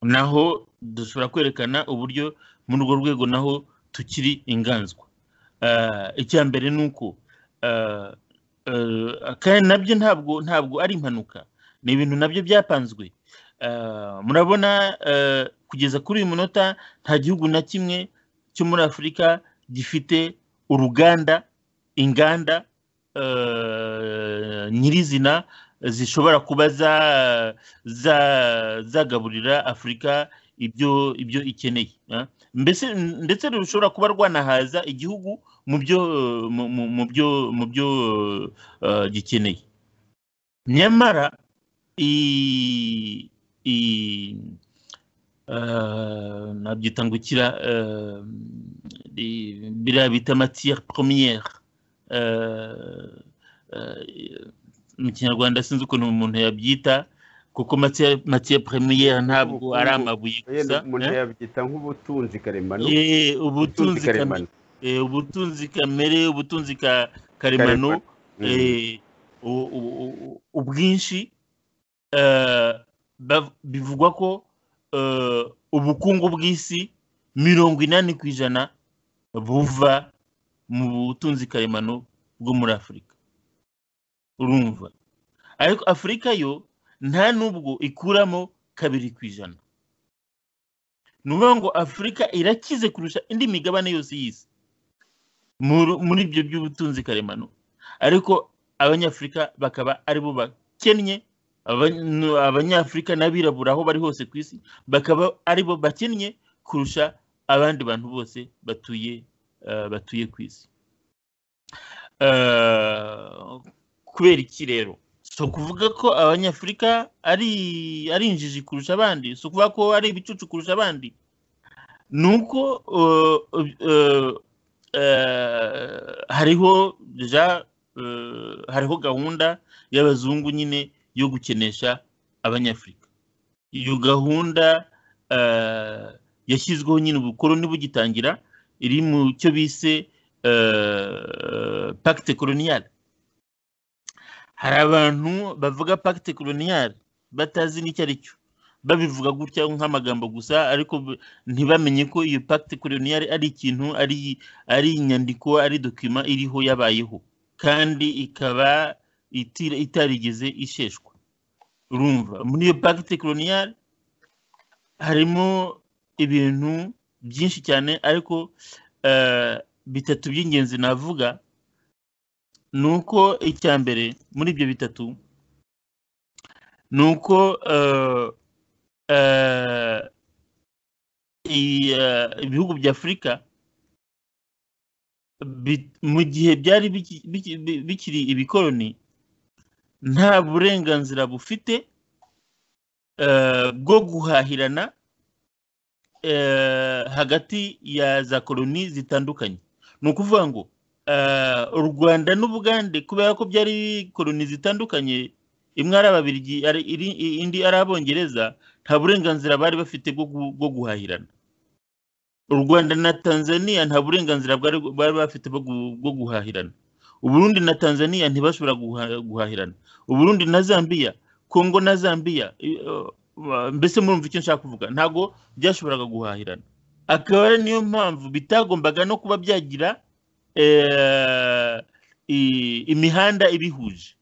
naho dushobora kwerekana uburyo muri urwo rwego naho tukiri inganzwa Eh, icya mbere ni uko eh, eh, kandi nabyo ntabwo ntabwo ari impanuka ni ibintu nabyo byapanzwe Eh, murabona eh, kugeza kuri uyu munota nta gihugu na kimwe cyo muri afurika gifite uruganda inganda eh, nyirizina zishobora kuba za za zagaburira afurika ibyo ibyo ikeneye eh. mbese ndetse rushobora kuba rwanahaza igihugu mu byo mu mu- mu byo mu byo eh, gikeneye nyamara i- i- eh, nabyita ngo ikira eh, i- biriya bita matière première eh, eh, mu kinyarwanda sinzi ukuntu umuntu yabyita kuko matière matière première ntabwo ari Ubukungu. amabuye wenda gusa umuntu eh? yabyita nk'ubutunzi karemano Eh, ubutunzi ubutunzi kamere karemano eh, ubutunzi kamere ubutunzi ka karemano Mm. eh, u- u- u- ubwinshi eh, bav- bivugwa ko eh, ubukungu bw'isi mirongo inani ku ijana buva mu butunzi karemano bwo muri afurika urumva ariko afurika yo nta n'ubwo ikuramo kabiri ku ijana ni ukuvuga ngo afurika irakize kurusha indi migabane yose y'isi Muri- muri ibyo by'ubutunzi karemano ariko abanyafurika bakaba aribo bakennye Abany- abanyafurika n'abirabura aho bari hose ku isi bakaba aribo bakennye kurusha abandi bantu bose batuye eh, batuye ku isi Eh, kubera iki rero si ukuvuga ko abanyafurika ari ari injiji kurusha abandi si ukuvuga ko ari ibicucu kurusha abandi ni uko eh, eh, eh, hariho ja eh, hariho gahunda y'abazungu nyine yo gukenesha abanyafurika iyo gahunda eh, yashyizweho nyine ubukoloni bugitangira iri mu cyo bise eh, pacte coloniale hari abantu bavuga pacte coloniale batazi n'icyo ari cyo babivuga gutya nk'amagambo gusa ariko b- ntibamenye ko iyo pacte coloniale ari ikintu ari ari inyandiko ari dokima iriho yabayeho kandi ikaba itira- itarigeze isheshwa urumva muri iyo pacte coloniale harimo ibintu byinshi cyane ariko eh, bitatu by'ingenzi navuga ni uko icya mbere muri ibyo bitatu ni uko eh, eh, i- eh, ibihugu bya afurika bi- mu gihe byari biki- biki- bi- bikiri ibikoroni nta burenganzira bufite eh, bwo guhahirana eh, hagati ya za koloni zitandukanye ni ukuvuga ngo eh, u rwanda n'ubugande kubera ko byari koloni zitandukanye imwe ari ababirigi ari- iri- i- indi ari abongereza nta burenganzira bari bafite bwo gu- bwo guhahirana u rwanda na tanzania nta burenganzira bwari bari bafite bwo gu- bwo guhahirana uburundi na tanzania ntibashobora guha- guhahirana uburundi na zambia kongo na zambia i- uh, wa- mbese murumva icyo nshaka kuvuga ntabwo byashoboraga guhahirana akaba ari niyo mpamvu bitagombaga no kuba byagira eh, i- imihanda ibihuje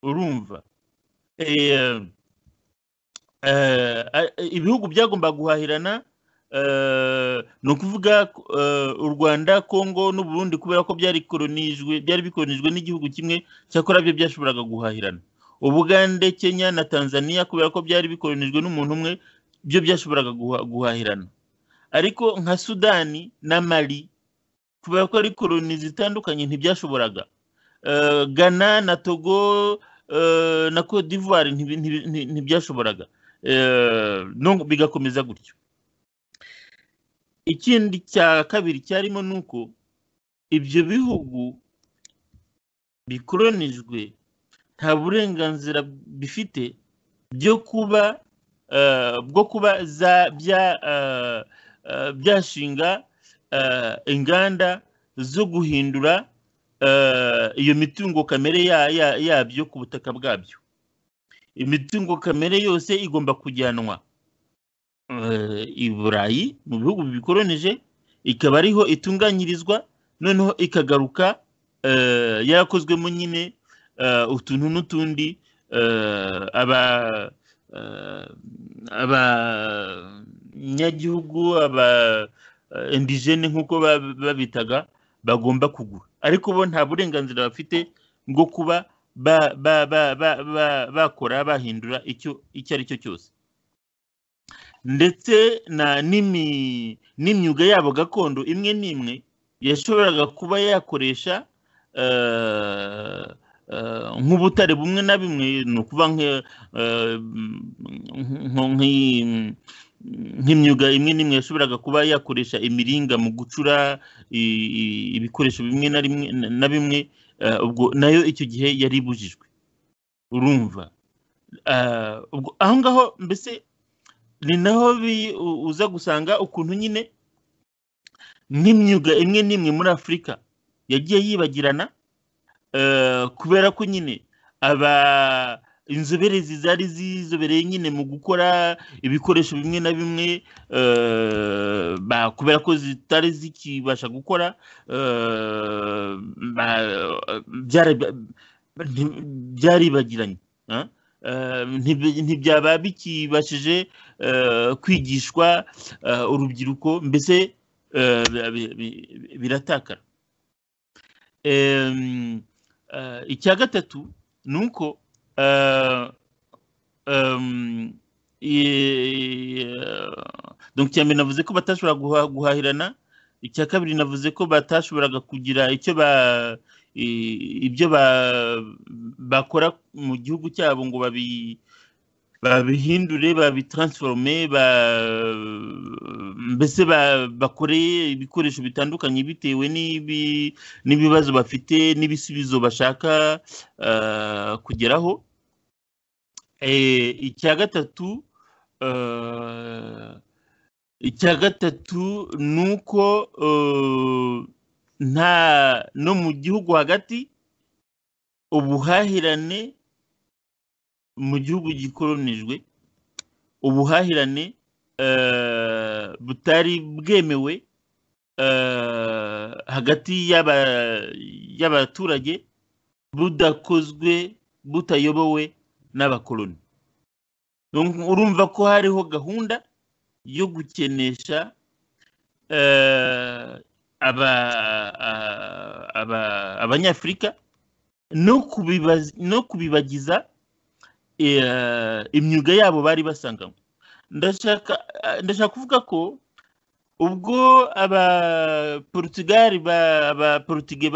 urumva Eh, eh, a- ibihugu byagombaga guhahirana eh, ni ukuvuga eh, u rwanda kongo n'uburundi kubera ko byari koronijwe byari bikoronijwe n'igihugu kimwe cyakora byo byashoboraga guhahirana ubugande kenya na tanzania kubera ko byari bikoronijwe n'umuntu umwe byo byashoboraga guha- guhahirana ariko nka sudani na mali kubera ko ari koroni zitandukanye ntibyashoboraga Eh, ghana na togo eh, na cote d'ivoire ntibi- ntibi- nti- ntibyashoboraga Eh, no- bigakomeza gutyo ikindi cya kabiri cyarimo ni uko ibyo bihugu bikoronijwe nta burenganzira bifite byo kuba eh, bwo kuba za bya eh, eh, byashinga eh, inganda zo guhindura eh, iyo mitungo kamere ya- ya- yabyo ku butaka bwabyo imitungo kamere yose igomba kujyanwa eh, i burayi mu bihugu bikoronije ikaba ariho itunganyirizwa noneho ikagaruka eh, yarakozwemo nyine eh, utuntu n'utundi eh, aba eh, abanyagihugu aba eh, indigene nk'uko ba- babitaga bagomba kugura ariko bo nta burenganzira bafite bwo kuba ba- ba- ba- ba- ba- bakora bahindura icyo icyo ari cyo cyose ndetse na n'imi- n'imyuga yabo gakondo imwe n'imwe yashoboraga kuba yakoresha eh, eh, nk'ubutare bumwe na bimwe ni ukuvuga nke- eh, mm, nko- nk'i- mm, nk'imyuga imwe n'imwe yashoboraga kuba yakoresha imiringa mu gucura i- i- ibikoresho bimwe na rimwe na bimwe eh, ubwo nayo icyo gihe yari ibujijwe urumva Eh, ubwo aho ngaho mbese ni naho bi- u- uza gusanga ukuntu nyine n'imyuga imwe n'imwe muri afurika yagiye yibagirana kubera ko nyine aba inzoberezi zari zizobereye nyine mu gukora ibikoresho bimwe na bimwe kubera ko zitari zikibasha gukora byaribagiranye ntibyaba bikibashije kwigishwa urubyiruko mbese biratakara icya gatatu ni uko icya mbere navuze ko batashobora guhahirana icya kabiri navuze ko batashoboraga kugira icyo ibyo bakora mu gihugu cyabo ngo babihindure babitaransforome mbese bakoreye ibikoresho bitandukanye bitewe n'ibibazo bafite n'ibisubizo bashaka kugeraho icya gatatu icya gatatu ni uko nta no mu gihugu hagati ubuhahirane mu gihugu gikoronijwe ubuhahirane butari bwemewe hagati y'abaturage budakozwe butayobowe n'abakoloni urumva ko hariho gahunda yo gukenesha abanyafurika no kubibagiza imyuga yabo bari basanganywe ndashaka kuvuga ko ubwo abaporutigali abaporutigi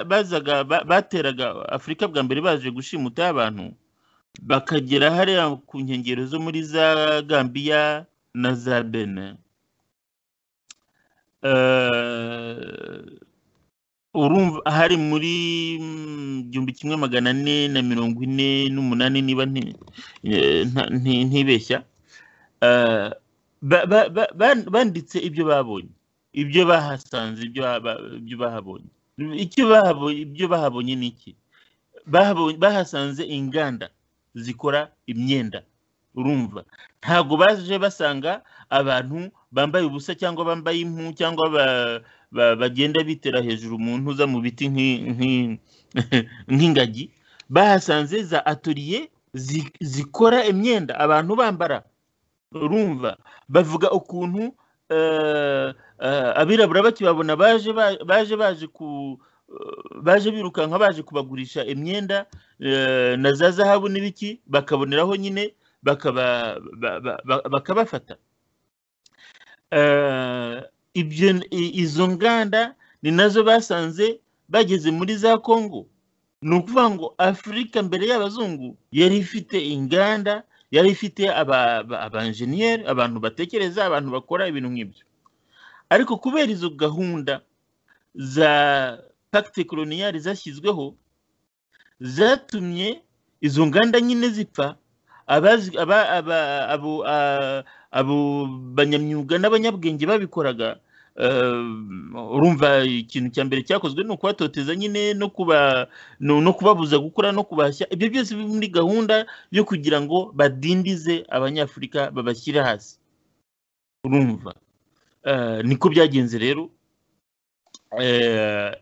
bazaga bateraga afurika bwa mbere baje gushimuta abantu bakagera hariya ku nkengero zo muri za gambiya na za bene urumva hari muri igihumbi kimwe magana ane na mirongo ine n'umunani niba ntibeshya banditse ibyo babonye ibyo bahasanze ibyo bahabonye ibyo bahabonye ni iki bahasanze inganda zikora imyenda urumva ntabwo baje basanga abantu bambaye ubusa cyangwa bambaye impu cyangwa bagenda bitera hejuru mu ntuza mu biti nk'ingagi bahasanze za atoriye zikora imyenda abantu bambara urumva bavuga ukuntu abirabura bakibabona baje baje baje ku baje birukanka baje kubagurisha imyenda na za zahabu n'ibiki bakaboneraho nyine bakabafata izo nganda ni nazo basanze bageze muri za kongo ni ukuvuga ngo afurika mbere y'abazungu yari ifite inganda yari ifite abanjeniyeri abantu batekereza abantu bakora ibintu nk'ibyo ariko kubera izo gahunda za pagite koloniyari zashyizweho zatumye izo nganda nyine zipfa abo banyamyuga n'abanyabwenge babikoraga urumva ikintu cya mbere cyakozwe ni ukubatoteza nyine no kubabuza gukora no kubashya ibyo byose biri muri gahunda yo kugira ngo badindize abanyafurika babashyire hasi urumva niko byagenze rero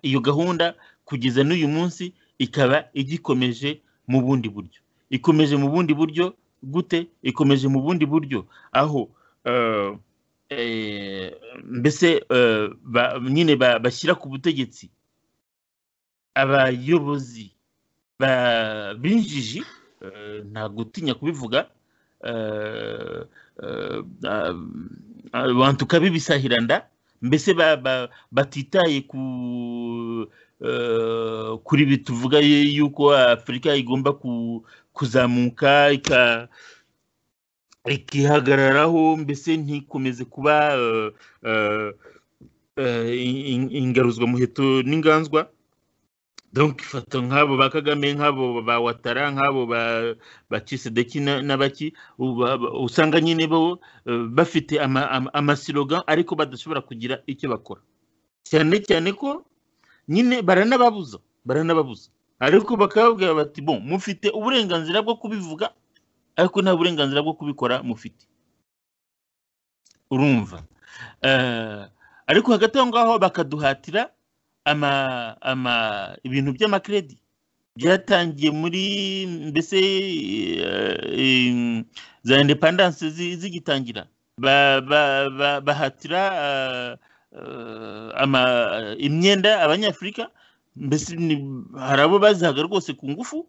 iyo gahunda kugeza n'uyu munsi ikaba igikomeje mu bundi buryo ikomeje mu bundi buryo gute ikomeje mu bundi buryo aho mbese nyine bashyira ku butegetsi abayobozi b'injiji nta gutinya kubivuga abantu kabibisahiranda mbese batitaye ku kuri ibi tuvuga yuko afurika igomba kuzamuka ikihagararaho mbese ntikomeze kuba ingaruzwamuheto n'inganzwa donka ifata nk'abo ba kagame nk'abo ba watara nk'abo ba kisedeki n'abaki usanga nyine bo bafite amasiloga ariko badashobora kugira icyo bakora cyane cyane ko nyine baranababuza baranababuza ariko bakababwira bati bo mufite uburenganzira bwo kubivuga ariko nta burenganzira bwo kubikora mufite urumva Eh, ariko hagati aho ngaho bakaduhatira ama ama ibintu by'amakredi byatangiye muri mbese eh, em, za indepandanse zigitangira ba- ba- ba- bahatira eh, eh, ama- imyenda abanyafurika mbese ni- hari abo bazihaga rwose ku ngufu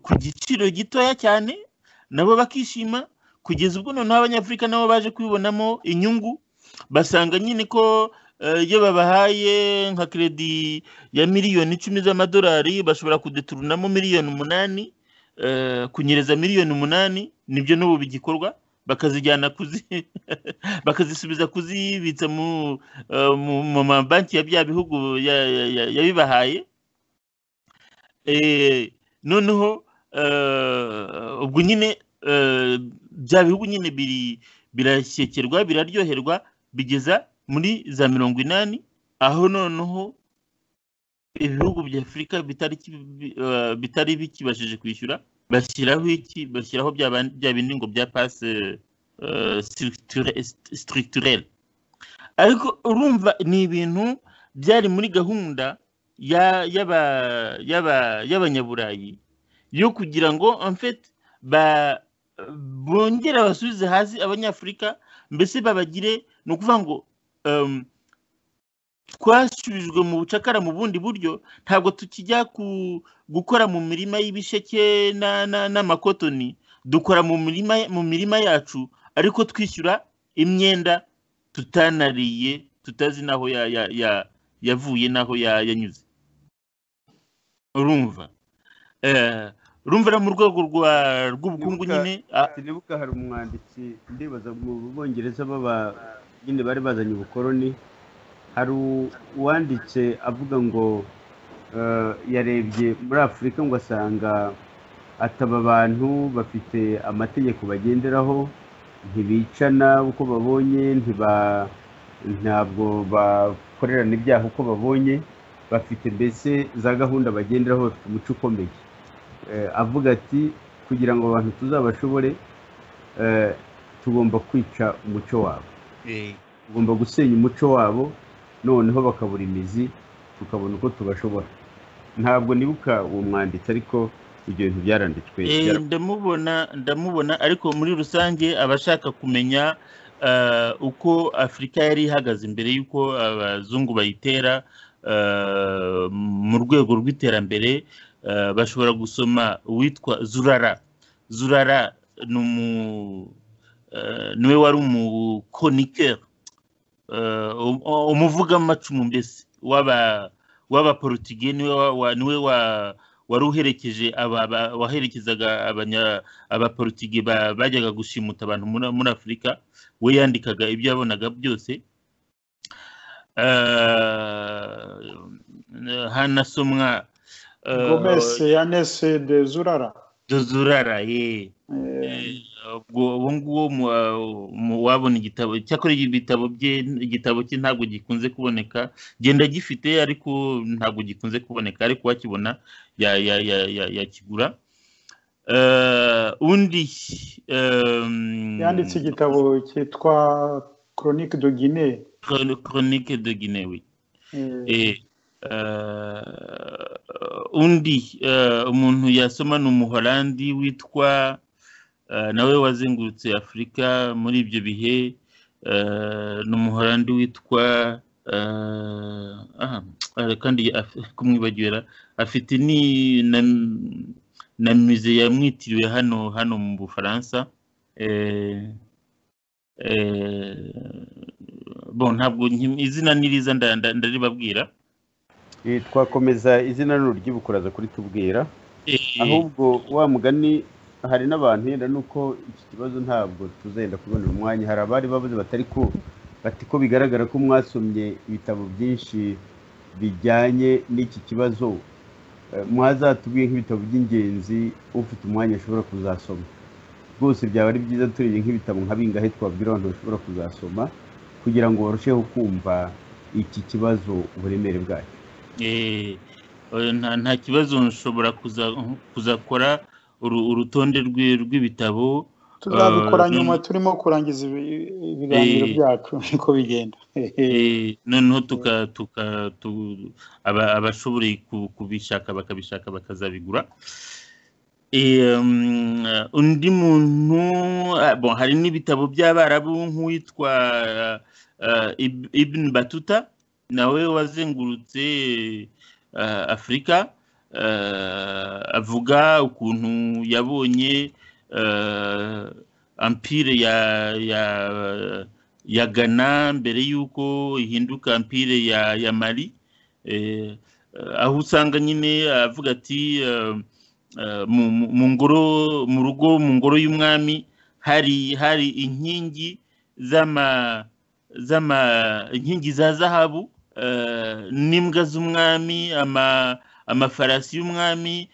ku giciro gitoya cyane nabo bakishima kugeza ubwo noneho abanyafurika nabo baje kubibonamo inyungu basanga nyine ko eh, iyo babahaye nka kredi ya miliyoni icumi z'amadolari bashobora kudeturunamo miliyoni umunani eh, kunyereza miliyoni umunani nibyo n'ubu bigikorwa bakazijyana kuzi bakazisubiza kuzibitsa mu eh, mu- mu mabanki ya bya bihugu ya- ya- ya- yabibahaye Eh, noneho eh, ubwo nyine eh, bya bihugu nyine biri birashyekerwa biraryoherwa bigeza muri za mirongo inani aho noneho ibihugu bya afurika bitari ki- bi- eh, bitari bikibashije kwishyura bashyiraho iki bashyiraho bya ban- bya bindi ngo bya pase structurel ariko urumva ni ibintu byari muri gahunda ya- y'aba- y'aba- y'abanyaburayi yo kugira ngo en fait ba- bongere basubize hasi abanyafurika mbese babagire ni ukuvuga ngo em, twasubijwe mu bucakara mu bundi buryo ntabwo tukijya ku- gukora mu mirima y'ibisheke na- na- n'amakotoni dukora mu mirima mu mirima yacu ariko twishyura imyenda tutanariye tutazi n'aho ya- ya- ya- yavuye n'aho ya- yanyuze urumva Eh, urumva no mu rwego rwa- rw'ubukungu Nibuka- nyine a- sinibuka hari umwanditsi ndibaza mu bongereza baba nyine bari bazanye ubukoroni hari u- uwanditse avuga ngo eh, yarebye muri afurika ngo asanga ataba abantu bafite amategeko bagenderaho ntibicana uko babonye ntiba ntabwo bakorerana ibyaha uko babonye bafite mbese za gahunda bagenderaho bafite umuco ukomeye Eh, avuga ati kugira ngo abantu tuzabashobore eh, tugomba kwica umuco wabo eh, tugomba gusenya umuco wabo noneho bakabura imizi tukabona uko tubashobora ntabwo nibuka uwo mwanditsi ariko ibyo bintu byaranditswe Eh, byara- ndamubona ndamubona ariko muri rusange abashaka kumenya eh, uko afurika yari ihagaze imbere y'uko abazungu bayitera eh, mu rwego rw'iterambere eh, bashobora gusoma uwitwa zurara zurara ni umu- eh, niwe wari umukonikeri eh, um- umuvugamucumu mbese w'aba w'abaporutugeye niwe wa- wa- niwe wa- wari uherekeje aba- ba- waherekezaga abanya- abaporutugeye ba- bajyaga gushimuta abantu muri- muri afurika we yandikaga ibyo yabonaga byose Eh, hanasomwa eh, gomesi ya nese de zurara dozurara ye Eh, ubwo uwo nguwo mu- mu- wabona igitabo cyakora ibitabo bye igitabo cye ntabwo gikunze kuboneka genda gifite ariko ntabwo gikunze kuboneka ariko wakibona ya- ya- ya- ya- yakigura Eh, undi em, yanditse igitabo cyitwa chronique de guinée Chron- chronique de Guinée Eh, Eh, eh, undi eh, umuntu yasoma ni umuholandi witwa eh, nawe wazengurutse afurika muri ibyo bihe eh, ni umuholandi witwa eh, ah, eh, kandi af- kumwibagirira afite ni na, na mize yamwitiriwe hano hano mu bufaransa eh, eh, bon ntabwo nki- izina ni riza nda- nda- ndaribabwira Eh, twakomeza izina n'uryibukuraza kuri tubwira Eh, ahubwo wa mugani hari n'abantu yenda nuko iki kibazo ntabwo tuzenda kubonera umwanya hari abari babuze batari ku bati ko bigaragara ko mwasomye ibitabo byinshi bijyanye n'iki kibazo Eh, mwazatubwiye nk'ibitabo by'ingenzi ufite umwanya ashobora kuzasoma rwose byaba ari byiza turebye nk'ibitabo nka bingahe twabwira abantu bashobora kuzasoma kugira ngo barusheho kumva iki kibazo uburemere bwacyo nta kibazo ushobora kuzakora urutonde rw'ibitabo tuzabikora nyuma turimo kurangiza ibiganiro byacu niko bigenda noneho tuka tuka abashoboye kubishaka bakabishaka bakazabigura undi muntu hari n'ibitabo by'abarabu nk'uwitwa ibn batuta nawe wazengurutse afurika avuga ukuntu yabonye ampire ya gana mbere y'uko ihinduka ampire ya mari aho usanga nyine avuga ati mu ngoro mu rugo mu ngoro y'umwami hari hari inkingi z'ama inkingi za zahabu n'imbwa z'umwami amafarasi y'umwami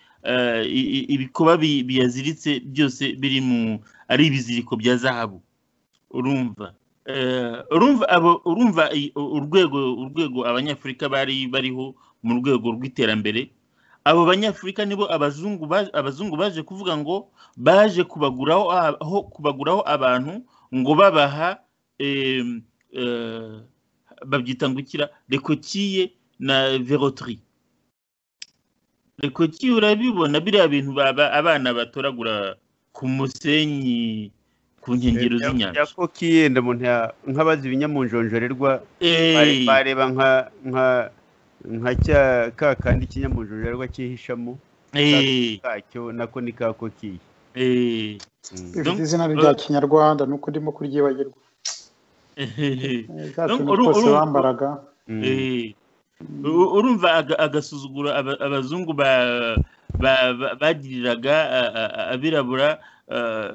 ibikoba biyaziritse byose biri mu ari ibiziriko bya zahabu urumva urumva urwego urwego abanyafurika bari bariho mu rwego rw'iterambere abo banyafurika nibo abazungu baje kuvuga ngo baje kubaguraho abantu ngo babaha babyita ngo ukira rekokiye na verotri rekokiye urabibona biriya bintu abana batoragura ku musenyi ku nkengero z'inyanja yakokiye ndabona nk'abazi ibinyamunjonjorerwa bareba nka nka cya ka kandi kinyamunjonjorerwa cyihishamo kacyo nako ni ka kokiye bifite izina rya kinyarwanda ni uko ndimo kuryibagirwa bambaraga urumva agasuzuguro abazungu bagiriraga abirabura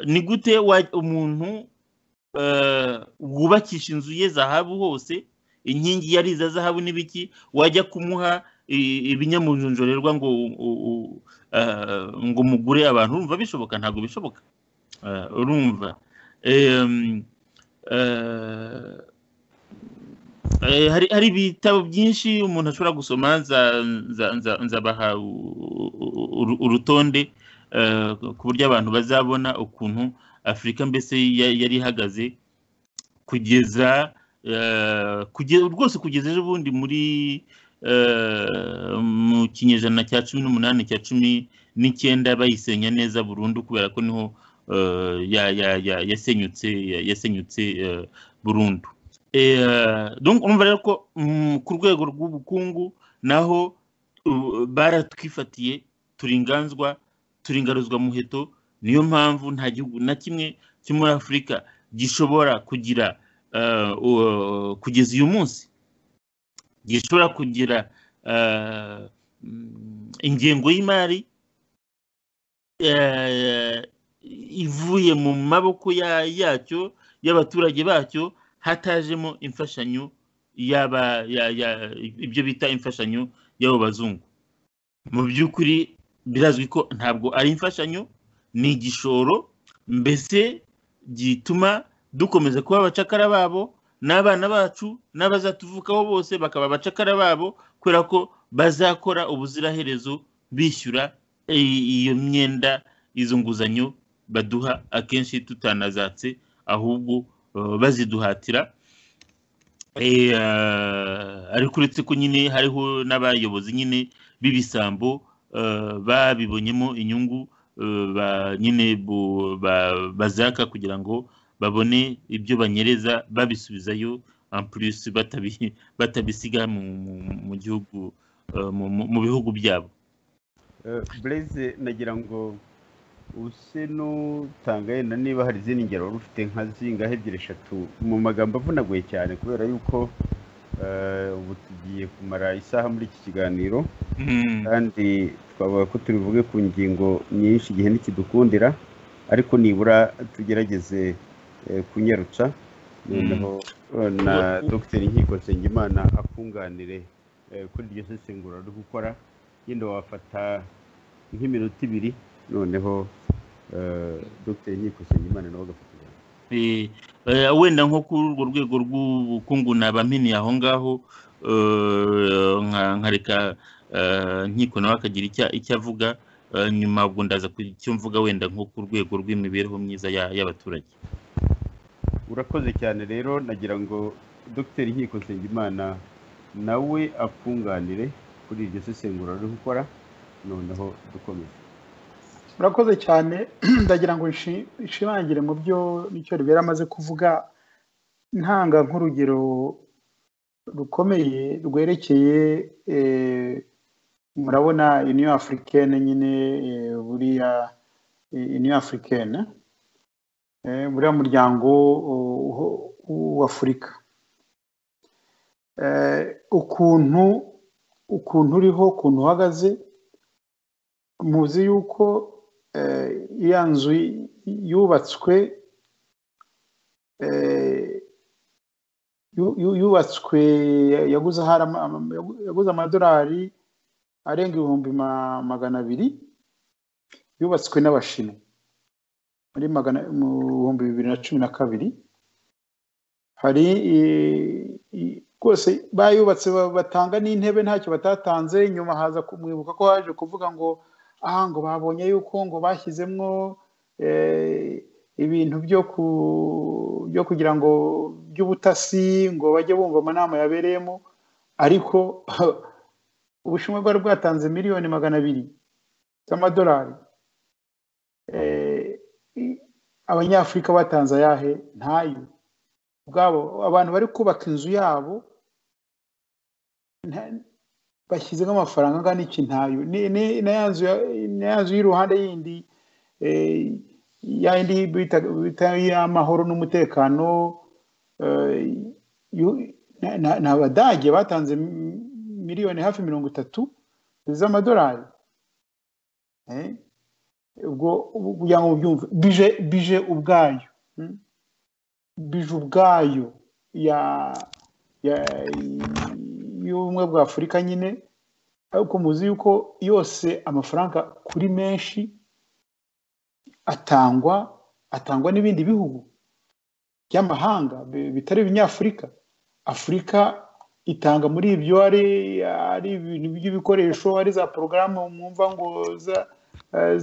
ni gute umuntu wubakisha inzu ye zahabu hose inkingi yari iza zahabu n'ibiki wajya kumuha ibinyamunjonjorerwa ngo ngo mugure abantu urumva bishoboka ntabwo bishoboka urumva hari ibitabo byinshi umuntu ashobora gusoma nzabaha urutonde ku buryo abantu bazabona ukuntu afurika mbese yari ihagaze kugeza rwose kugeza ejo bundi muri mu kinyejana cya cumi n'umunani cya cumi n'icyenda bayisenya neza burundu kubera ko niho yasenyutse yasenyutse burundu urumva rero ko ku rwego rw'ubukungu naho baratwifatiye turinganzwa turingaruzwa muheto niyo mpamvu nta gihugu na kimwe cyo muri afurika gishobora kugira kugeza uyu munsi gishobora kugira ingengo y'imari ivuye mu maboko yacyo y'abaturage bacyo hatajemo imfashanyo yaba ibyo bita imfashanyo y'abo bazungu mu by'ukuri birazwi ko ntabwo ari imfashanyo ni igishoro mbese gituma dukomeza kuba abacakara babo n'abana bacu n'abazatuvukaho bose bakaba abacakara babo kubera ko bazakora ubuziraherezo bishyura iyo myenda izo nguzanyo baduha akenshi tutanazatse ahubwo baziduhatira ariko uretse ko nyine hariho n'abayobozi nyine b'ibisambo babibonyemo inyungu nyine bazaka kugira ngo babone ibyo banyereza babisubizayo ampurisi batabisiga mu gihugu mu bihugu byabo bureze nagira ngo use n'utanga yenda niba hari izindi ngero wari ufite nka zingahe ebyiri eshatu mu magambo avunaguye cyane kubera yuko ubu tugiye kumara isaha muri iki kiganiro kandi twavuga ko tubivuge ku ngingo nyinshi igihe ntikidukundira ariko nibura tugerageze kunyarutsa noneho na dogiteri nkiko nsengimana akunganire kuri iryo sesengura ari gukora yenda wafata nk'iminota ibiri noneho dogiteri nkiko nsengimana nawe agafata wenda nko kuri urwo rwego rw'ubukungu naba mpiniye aho ngaho nkareka nkiko nawe akagira icyo avuga nyuma ubwo ndaza icyo mvuga wenda nko ku rwego rw'imibereho myiza y'abaturage urakoze cyane rero nagira ngo dr nkiko nsengimana nawe akunganire kuri iryo sesengura ruri gukora noneho dukomeze murakoze cyane ndagira ngo nshimangire mu byo nicyo ribera amaze kuvuga ntanga nk'urugero rukomeye rwerekeye murabona uniyo afurikene nyine buriya uniyo afurikene buriya muryango w'afurika ukuntu ukuntu uriho ukuntu uhagaze muzi yuko iya nzu yubatswe yubatswe yaguze amadorari arenga ibihumbi magana abiri yubatswe n'abashinwa muri mu bihumbi bibiri na cumi na kabiri hari rwose bayubatse batanga n'intebe ntacyo batatanze nyuma haza kumwibuka ko haje kuvuga ngo aha ngo babonye yuko ngo bashyizemo ibintu byo kugira ngo by'ubutasi ngo bajye bumva amanama yabereyemo ariko ubushinwa bwari bwatanze miliyoni magana abiri z'amadolari abanyafurika batanze ayahe ntayo ubwabo abantu bari kubaka inzu yabo bashyizemo amafaranga angana iki ntayo na ya nzu y'iruhande yindi ya yindi bita iy'amahoro n'umutekano ni abadage batanze miliyoni hafi mirongo itatu z'amadolari ubwo kugira ngo ubyumve bije bije ubwayo bije ubwayo y'ubumwe bwa afurika nyine ariko muzi yuko yose amafaranga kuri menshi atangwa atangwa n'ibindi bihugu by'amahanga bitari ibinyafurika afurika itanga muri ibyo ari ari ibintu by'ibikoresho ari za porogaramu mwumva ngo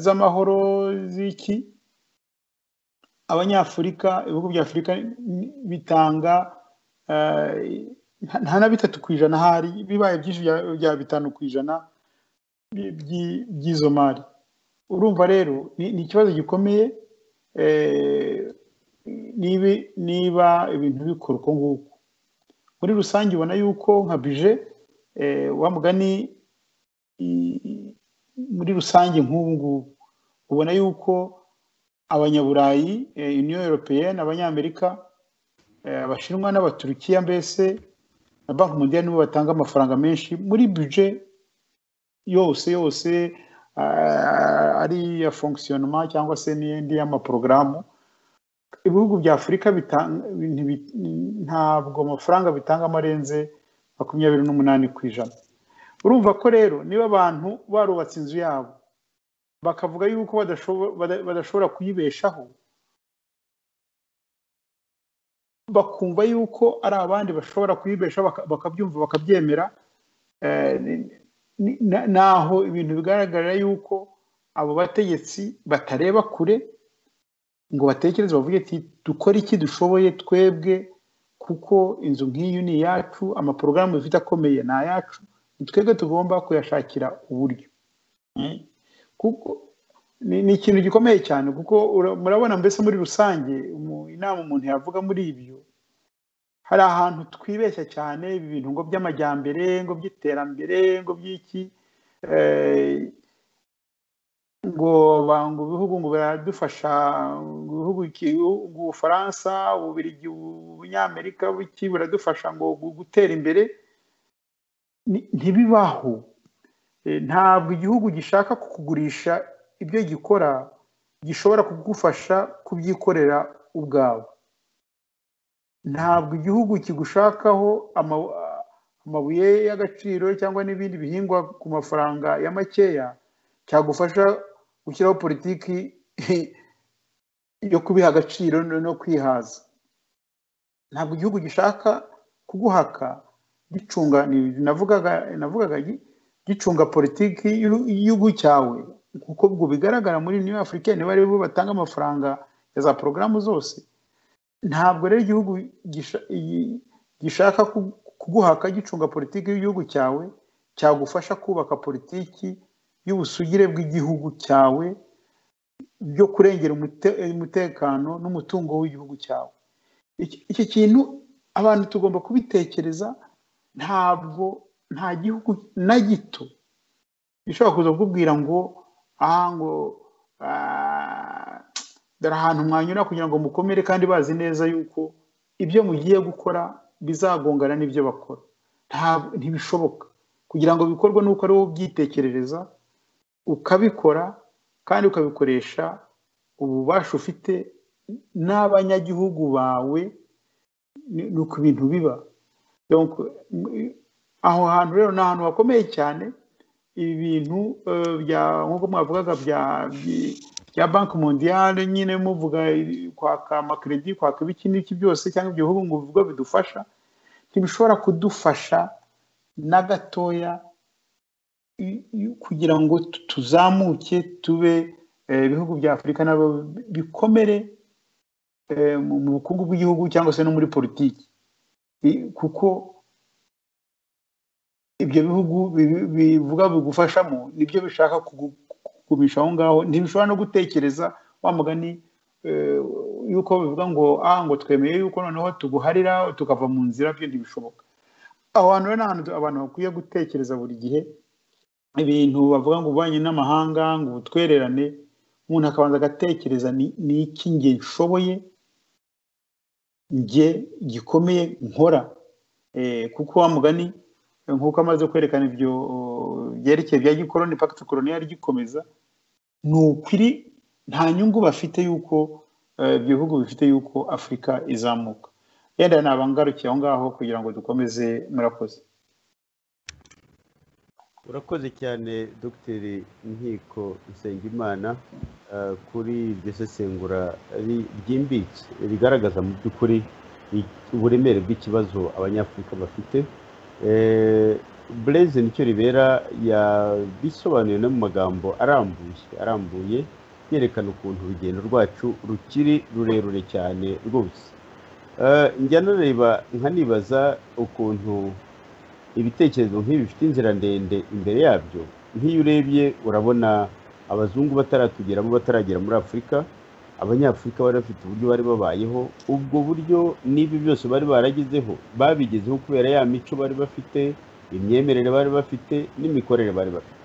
z'amahoro z'iki abanyafurika ibihugu bya afurika bitanga nta na bitatu ku ijana hari bibaye byinshi bya bitanu ku ijana by'izo mari urumva rero ni ikibazo gikomeye niba ibintu bikora uko nguko muri rusange ubona yuko nka bije wa mugani muri rusange nk'ubu ngubu ubona yuko abanyaburayi uniyo europeyene abanyamerika abashinwa n'abaturukiya mbese na banki mundiya nibo batanga amafaranga menshi muri bije yose yose ari iya fonkisiyonoma cyangwa se n'iyindi y'amaporogaramu ibihugu bya afurika ntabwo amafaranga bitangamo arenze makumyabiri n'umunani ku ijana urumva ko rero niba abantu barubatse inzu yabo bakavuga yuko badashobora kuyibeshaho bakumva yuko ari abandi bashobora kuyibeshaho bakabyumva bakabyemera naho ibintu bigaragara yuko abo bategetsi batareba kure ngo batekereze bavuge ati dukore iki dushoboye twebwe kuko inzu nk'iyi ni iyacu amaporogaramu dufite akomeye ni ayacu twebwe tugomba kuyashakira uburyo kuko ni ikintu gikomeye cyane kuko murabona mbese muri rusange inama umuntu yavuga muri ibyo hari ahantu twibeshya cyane ibi bintu ngo by'amajyambere ngo by'iterambere ngo by'iki ngo banga ibihugu ngo biradufasha ibihugu ubufaransa ububirigi ubunyamerika buki buradufasha ngo gutera imbere ntibibaho ntabwo igihugu gishaka kukugurisha ibyo gikora gishobora kugufasha kubyikorera ubwawe ntabwo igihugu kigushakaho amabuye y'agaciro cyangwa n'ibindi bihingwa ku mafaranga ya makeya cyagufasha gushyiraho politiki yo kubiha agaciro no kwihaza ntabwo igihugu gishaka kuguhaka gicunga navugaga navugaga gicunga politiki y'igihugu cyawe kuko ubwo bigaragara muri niyo afurika niba ari bo batanga amafaranga ya za porogaramu zose ntabwo rero igihugu gishaka kuguhaka gicunga politiki y'igihugu cyawe cyagufasha kubaka politiki y'ubusugire bw'igihugu cyawe byo kurengera umutekano n'umutungo w'igihugu cyawe iki kintu abantu tugomba kubitekereza ntabwo nta gihugu na gito gishobora kuza kukubwira ngo aha ngo dore ahantu mwanyura kugira ngo mukomere kandi bazi neza yuko ibyo mugiye gukora bizagongana n'ibyo bakora ntibishoboka kugira ngo bikorwe nuko ari wowe ubyitekerereza ukabikora kandi ukabikoresha ububasha ufite n'abanyagihugu bawe ni uko ibintu biba aho hantu rero ni ahantu hakomeye cyane ibi bintu nk'uko mwavugaga bya banki mondiyale nyine muvuga kwaka amakeredi kwaka ibiki n'iki byose cyangwa ibyo bihugu mu bigo bidufasha ntibishobora kudufasha na gatoya kugira ngo tuzamuke tube ibihugu bya afurika nabo bikomere mu bukungu bw'igihugu cyangwa se no muri politiki kuko ibyo bihugu bivuga bigufashamo nibyo bishaka kugumisha aho ngaho ntibishobora no gutekereza wa mugani yuko bivuga ngo ah ngo twemeye yuko noneho tuguharira tukava mu nzira byo ntibishoboka aho hantu rero ni ahantu abantu bakwiye gutekereza buri gihe ibintu bavuga ngo ububanyi n'amahanga ngo ubutwererane umuntu akabanza agatekereza ni iki nge nshoboye nge gikomeye nkora kuko wa mugani nk'uko amaze kwerekana ibyo byerekeye bya gikoroni pagiti koloniyari gikomeza ni ukuri nta nyungu bafite y'uko ibyo bihugu bifite y'uko afurika izamuka yenda nabangarukiye aho ngaho kugira ngo dukomeze murakoze urakoze cyane dogiteri nkiko nsengimana kuri iryo sesengura ryimbitse rigaragaza mu by'ukuri uburemere bw'ikibazo abanyafurika bafite bureze nicyo ribera yabisobanuye no mu magambo arambuye arambuye yerekana ukuntu urugendo rwacu rukiri rurerure cyane rwose njya nareba nkanibaza ukuntu ibitekerezo nk'ibi bifite inzira ndende imbere yabyo nk'iyo urebye urabona abazungu bataratugeramo bataragera muri afurika abanyafurika bari bafite uburyo bari babayeho ubwo buryo n'ibi byose bari baragezeho babigezeho kubera ya mico bari bafite imyemerere bari bafite n'imikorere bari bafite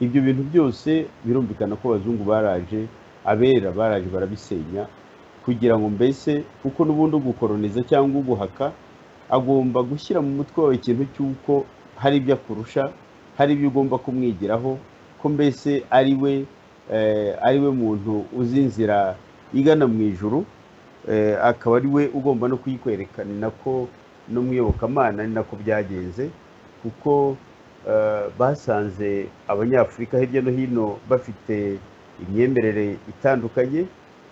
ibyo bintu byose birumvikana ko abazungu baraje abera baraje barabisenya kugira ngo mbese kuko n'ubundi ugukoroniza cyangwa uguhaka agomba gushyira mu mutwe wawe ikintu cy'uko hari ibyo akurusha hari ibyo ugomba kumwigiraho ko mbese ari we ari we muntu uzi inzira igana mu ijuru akaba ari we ugomba no kuyikwereka ni nako no mu iyobokamana ni nako byagenze kuko basanze abanyafurika hirya no hino bafite imyemerere itandukanye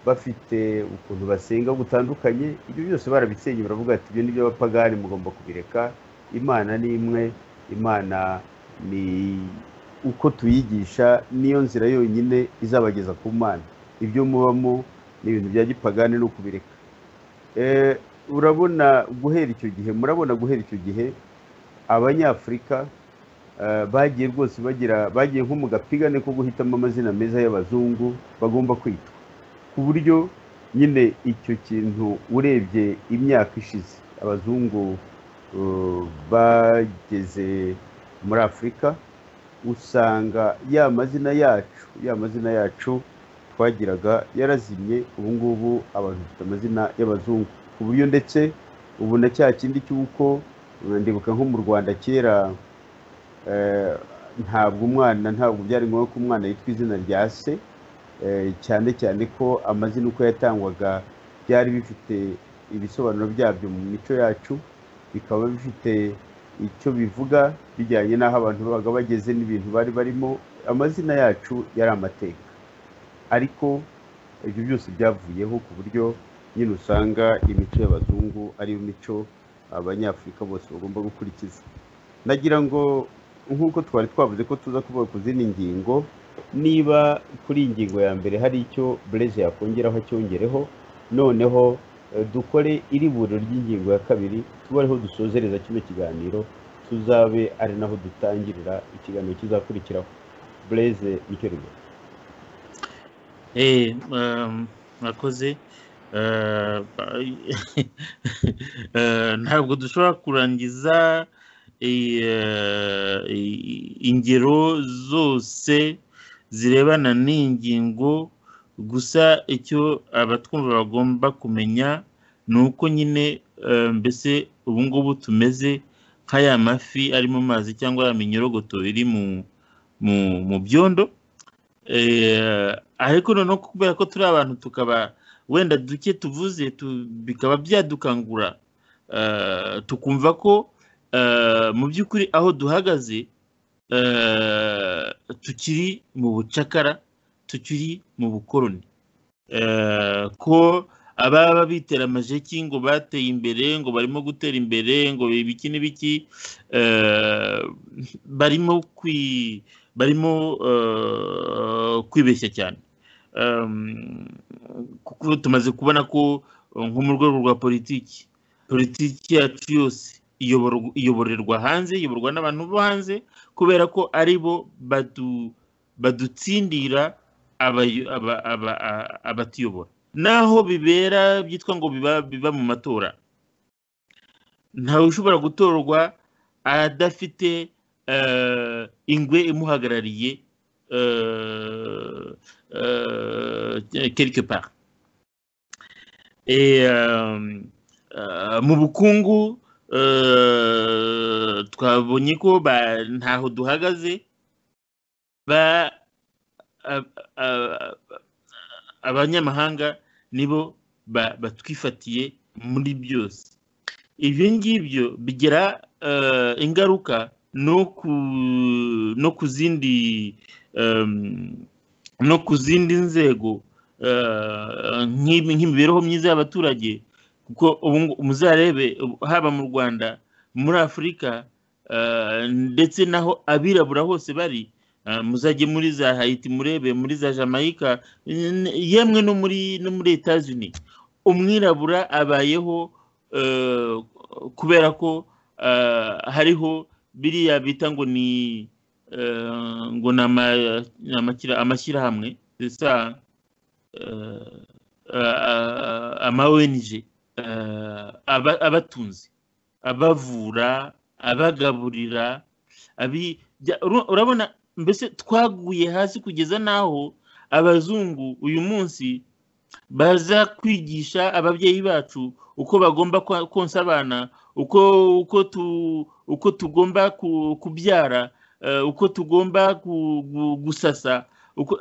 bafite ukuntu basenga gutandukanye ibyo byose barabisenye baravuga ati ibyo ni by'abapagani mugomba kubireka imana ni imwe imana ni uko tuyigisha niyo nzira yonyine izabageza ku mana ibyo mubamo ni ibintu bya gipagani no kubireka urabona guhera icyo gihe murabona guhera icyo gihe abanyafurika bagiye rwose bagira bagiye nko mu gapigane ko guhitamo amazina meza y'abazungu bagomba kwitwa ku buryo nyine icyo kintu urebye imyaka ishize abazungu bageze muri afurika usanga ya mazina yacu ya mazina yacu twagiraga yarazimye ubu ngubu abantu bafite amazina y'abazungu ku buryo ndetse ubu na cya kindi cy'uko ndibuka nko mu rwanda kera ntabwo umwana ntabwo byari ngombwa ko umwana yitwa izina rya se cyane cyane ko amazina uko yatangwaga byari bifite ibisobanuro byabyo mu mico yacu bikaba bifite icyo bivuga bijyanye n'aho abantu babaga bageze n'ibintu bari barimo amazina yacu yari amateka ariko ibyo byose byavuyeho ku buryo nyine usanga imico y'abazungu ariyo mico abanyafurika bose bagomba gukurikiza nagira ngo nk'uko twari twavuze ko tuza kuvuga ku zindi ngingo niba kuri iyi ngingo ya mbere hari icyo bureze yakongeraho acyongereho noneho eh, dukore iri buriro ry'ingingo ya kabiri tube ariho dusozereza kino kiganiro tuzabe ari naho dutangirira ikiganiro kizakurikiraho bureze mikerwe Eh, um, mwakoze Eh, eh, ntabwo dushobora kurangiza iyi, eh, i- ingero zose zirebana n'iyi ngingo gusa icyo abatwumva bagomba kumenya ni uko nyine eh, mbese ubu ngubu tumeze nka ya mafi ari mu mazi cyangwa ya minyorogoto iri mu mu mu byondo Eh, ariko noneho kubera ko turi abantu tukaba wenda duke tuvuze tu- bikaba byadukangura eh, tukumva ko eh, mu by'ukuri aho duhagaze eh, tukiri mu bucakara tukiri mu bukoroni Eh, ko ababa bitera amajeki ngo bateye imbere ngo barimo gutera imbere ngo ibiki n'ibiki eh, barimo kwi barimo eh, kwibeshya cyane Um, kuko tumaze kubona ko uh, nko mu rwego rwa politiki politiki yacu yose iyoborwa- iyoborerwa hanze iyoborwa n'abantu bo hanze kubera ko ari bo badu- badutsindira abayo- aba- aba- a- abatuyobora naho bibera byitwa ngo biba biba mu matora ntawe ushobora gutorwa adafite eh, ingwe imuhagarariye eh, euh, quelque part. Et euh, euh, mu bukungu euh, twabonye ko ba- ntaho duhagaze ba ab- ab- abanyamahanga nibo ba- batwifatiye muri byose ibyo ngibyo bigira eh, ingaruka no ku no ku zindi em, no ku zindi nzego eh, nk'imi- nk'imibereho myiza y'abaturage kuko ubu ngo- muzarebe ubu- haba mu rwanda muri afurika eh, ndetse naho abirabura hose bari eh, muzajye muri za hayiti murebe muri za jamaica n- yemwe no muri no muri etazini umwirabura abayeho eh, kubera ko eh, hariho biriya bita ngo ni eh, ngo ni ama- ni amakira- amashyirahamwe sa ama ONG eh, aba- abatunzi abavura abagaburira abi- bya- uru- urabona mbese twaguye hasi kugeza n'aho abazungu uyu munsi baza kwigisha ababyeyi bacu uko bagomba kwa- konsa abana uko uko tu uko tugomba ku- kubyara eh, uko tugomba ku- gu- gusasa uko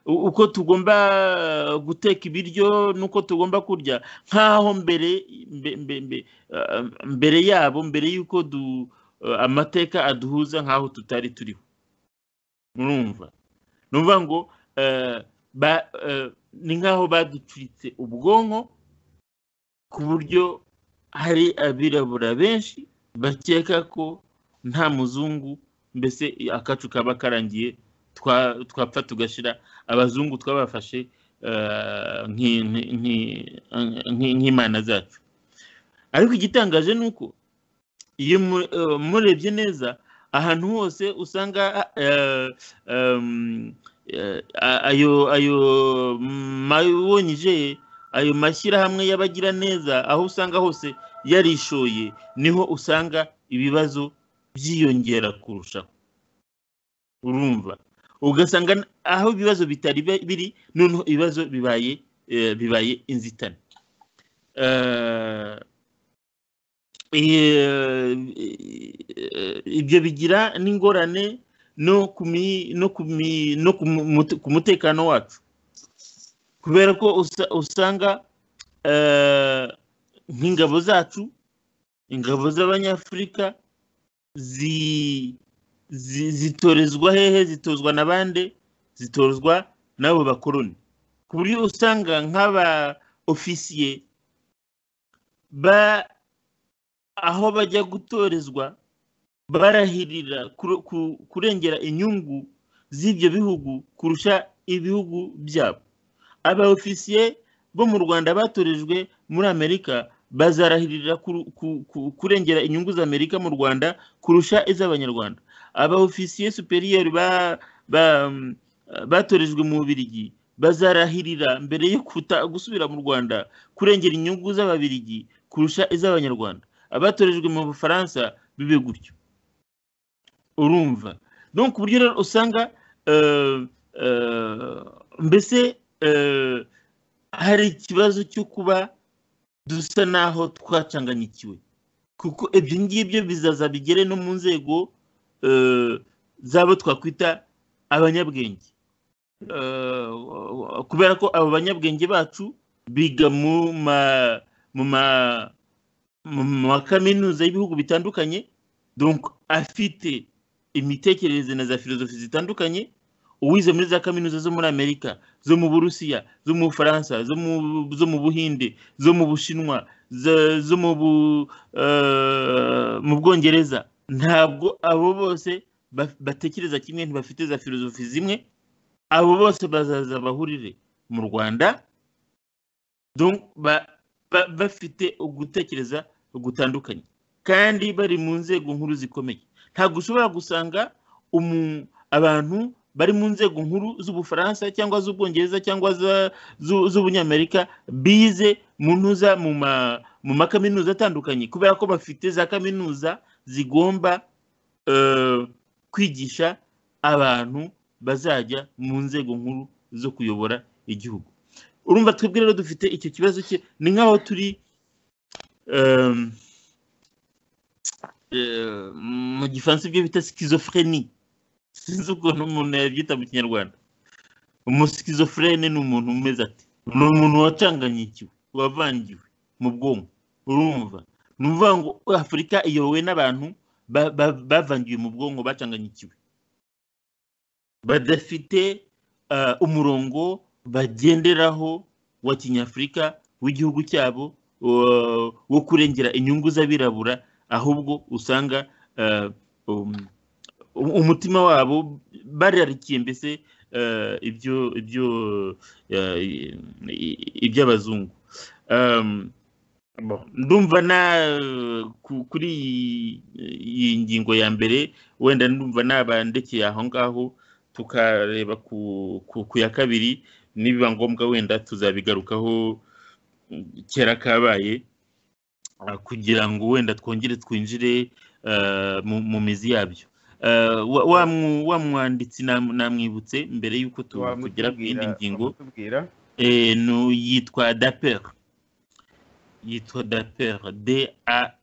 u- uko tugomba eh, guteka ibiryo n'uko tugomba kurya nk'aho mbere mbe- mbe- mbe- eh, mbere yabo mbere y'uko du- eh, amateka aduhuza nk'aho tutari turiho murumva ni ukuvuga ngo eh, ba- eh, ni nk'aho baducuritse ubwonko ku buryo hari abirabura benshi bakeka ko nta muzungu mbese akacu kaba karangiye twa- twapfa tugashyira abazungu twabafashe eh, nk'i- nk'i- nk'i- nk'i- nk'imana zacu ariko igitangaje ni uko iyo mu- eh, murebye neza ahantu hose usanga eh, em, eh, a- ayo ayo mawonje ayo mashyirahamwe y'abagira neza aho usanga hose yarishoye niho usanga ibibazo byiyongera kurushaho urumva ugasanga n- aho ibibazo bitari bi- biri noneho ibibazo bibaye eh, bibaye inzitane Eh, Eh, ibyo bigira n'ingorane no ku mi- no ku mi- no ku mu- mute- ku mutekano wacu kubera ko usa- usanga eh, nk'ingabo zacu ingabo z'abanyafurika zi- zi- zitorezwa hehe zitozwa na bande zitozwa n'abo bakoroni ku buryo usanga nk'aba ofisiye ba aho bajya gutorezwa barahirira kure- ku- kurengera inyungu z'ibyo bihugu kurusha ibihugu byabo abaofisiye bo mu rwanda batorejwe muri amerika bazarahirira kuru- ku- ku- kurengera inyungu za amerika mu rwanda kurusha iz'abanyarwanda abaofisiye superiyeri ba- ba- batorejwe mu bubirigi bazarahirira mbere yo kuta- gusubira mu rwanda kurengera inyungu z'ababirigi kurusha iz'abanyarwanda abatorejwe mu bufaransa bibe gutyo urumva donc ku buryo rero usanga eh, eh, mbese eh, hari ikibazo cyo kuba dusa n'aho twacanganyikiwe kuko ibyo ngibyo bizaza bigere no mu nzego eh, z'abo twakwita abanyabwenge Eh, kubera ko abo banyabwenge bacu biga mu ma mu ma mu ma kaminuza y'ibihugu bitandukanye donc afite imitekerereze na za filozofi zitandukanye uwize muri za kaminuza zo muri amerika zo mu burusiya zo mu bufaransa zo mu zo mu buhinde zo mu bushinwa zo- zo mu bu eh, mu bwongereza ntabwo abo bose ba- batekereza kimwe ntibafite za filozofi zimwe abo bose bazaza bahurire mu rwanda donc ba- ba- bafite ugutekereza gutandukanye kandi bari mu nzego nkuru zikomeye ntabwo ushobora gusanga umu- abantu bari mu nzego nkuru z'ubufaransa cyangwa z'ubwongereza cyangwa za- z'u- z'ubunyamerika bize mu ntuza mu ma- mu makaminuza atandukanye kubera ko bafite za kaminuza zigomba eh, kwigisha abantu bazajya mu nzego nkuru zo kuyobora igihugu urumva twebwe rero dufite icyo kibazo cye ni nk'aho turi em, eh, mu gifaransa ibyo bita sikizofreni sinzi ukuntu umuntu yabyita mu kinyarwanda umusikizofrene ni umuntu umeze ati ni umuntu wacanganyikiwe wavangiwe mu bwonko urumva ni ukuvuga ngo afurika iyobowe n'abantu ba- ba- bavangiwe mu bwonko bacanganyikiwe badafite eh, umurongo bagenderaho wa kinyafurika w'igihugu cyabo eh, wo kurengera inyungu z'abirabura ahubwo usanga eh, um, u- umutima wabo bararikiye mbese eh, ibyo ibyo eh, i- i- iby'abazungu Em, bon, ndumva na ku- kuri iyi- iyi ngingo ya mbere wenda ndumva nabandekeye aho ngaho tukareba ku ku- ku ya kabiri nibiba ngombwa wenda tuzabigarukaho mm, kera kabaye ah, kugira ngo wenda twongere twinjire ah, mu- mu mizi yabyo Ah, wa- wa mwu- wa mwanditsi nam- namwibutse mbere y'uko tu- tugera ku yindi ngingo wamutubwira eh, no- yitwa daper yitwa daper d a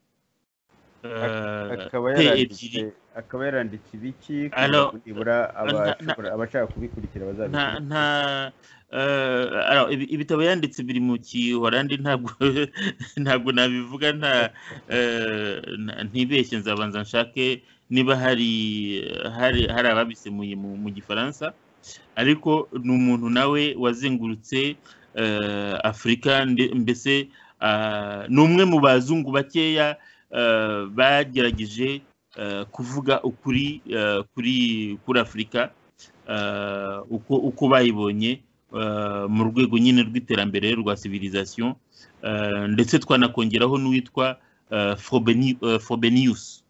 eh, akaba P yaranditse ebyiri akaba yaranditse ibiki Alo, nibura na- na- abashobora- abashaka kubikurikira nta bazabikurikira nta eh, alors, ibi- ibitabo yanditse biri mu kiholandi ntabwo ntabwo nabivuga nta eh, nta- ntibeshye nzabanza nshake niba hari hari hari ababisemuye mu, mu gifaransa ariko ni umuntu nawe wazengurutse eh, afurika nde- mbese ah, ni umwe mu bazungu bakeya eh, bagerageje eh, kuvuga ukuri eh, kuri kuri afurika eh, uko uko bayibonye eh, mu rwego nyine rw'iterambere rwa civilisation eh, ndetse twanakongeraho n'uwitwa eh, Frobeni- eh, frobenius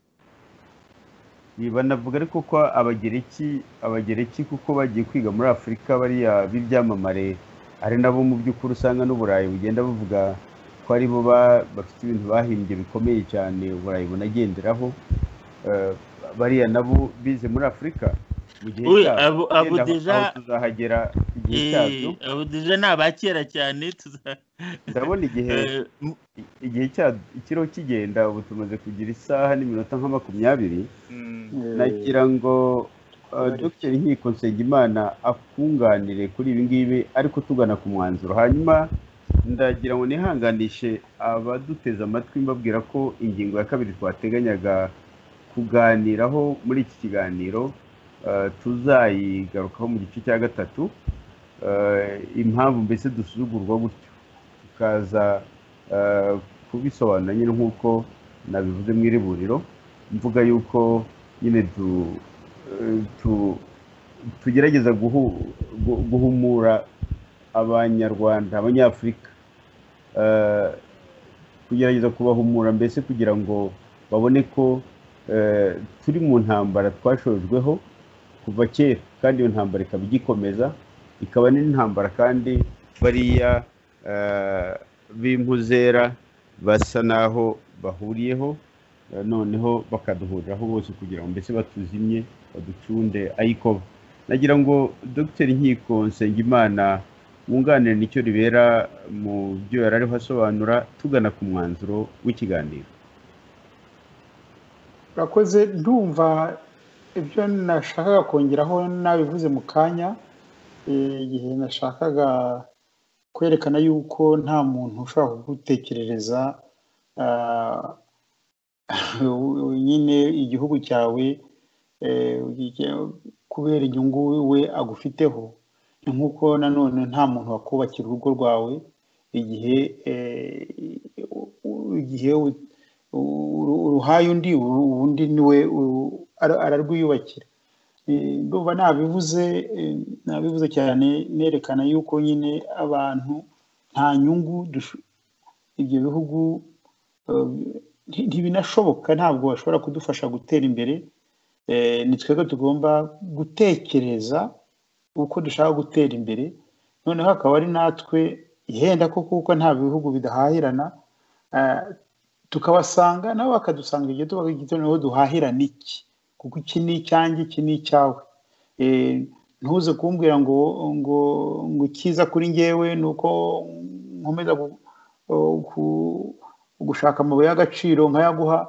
Ni banavuga ariko ko abagereki abagereki kuko bagiye kwiga muri afurika bariya b'ibyamamare ari nabo mu by'ukuri usanga n'uburayi bugenda buvuga ko ari bo ba- bafite ibintu bahimbye bikomeye cyane uburayi bunagenderaho Eh, bariya nabo bize muri afurika mu gihe Oui, cyabo abo abo Wenda aho- deja aho tuzahagera igihe eh, cyabyo abo deja ni abakera cyane tuza ndabona igihe eh, m- igihe cya- ikiriho kigenda ubu tumaze kugira isaha n'iminota nka makumyabiri mm, nagira ngo uh, dr nkiko nsengimana akunganire kuri ibi ngibi ariko tugana ku mwanzuro hanyuma ndagira ngo nihanganishe abaduteze amatwi mbabwira ko ingingo ya kabiri twateganyaga kuganiraho muri iki kiganiro uh, tuzayigarukaho mu gice cya gatatu uh, impamvu mbese dusuzugurwa gutyo tukaza uh, kubisobanura nyine nk'uko nabivuze mu iriburiro mvuga yuko nyine tu tu- tugerageza guhu- gu- guhumura abanyarwanda abanyafurika eh, kugerageza kubahumura mbese kugira ngo babone ko eh, turi mu ntambara twashojweho kuva kera kandi iyo ntambara ikaba igikomeza ikaba n'intambara kandi bariya eh, b'impuzera basa naho bahuriyeho eh, noneho bakaduhuriraho bose kugira ngo mbese batuzimye baducunde ayikoba nagira ngo Dr nkiko nsengimana wunganira nicyo ribera mu byo yari ariho asobanura tugana ku mwanzuro w'ikiganiro urakoze ndumva ibyo nashakaga kongeraho nabivuze mu kanya eh, igihe nashakaga kwerekana yuko nta muntu ushobora kugutekerereza ah, nyine igihugu cyawe eh, ugi- kubera inyungu we agufiteho ni nk'uko nanone nta muntu wakubakira urugo rwawe igihe eh, u- u- igihe u- uru- uruhaye undi uru- undi niwe uru- ara- ararwiyubakira Eh, ndumva nabivuze eh, nabivuze cyane nerekana yuko nyine abantu nta nyungu dushu- ibyo bihugu eh, nti- ntibinashoboka ntabwo bashobora kudufasha gutera imbere Eh, ni twebwe tugomba gutekereza uko dushaka gutera imbere noneho akaba ari natwe yenda ko kuko nta bihugu bidahahirana eh, tukabasanga nabo bakadusanga igihe tuba noneho duhahirana iki kuko iki ni icyanjye iki ni icyawe Eh, ntuze kumbwira ngo ngo ngo icyiza kuri ngewe ni uko nkomeza gu- eh, ku- gushaka amabuye y'agaciro nkayaguha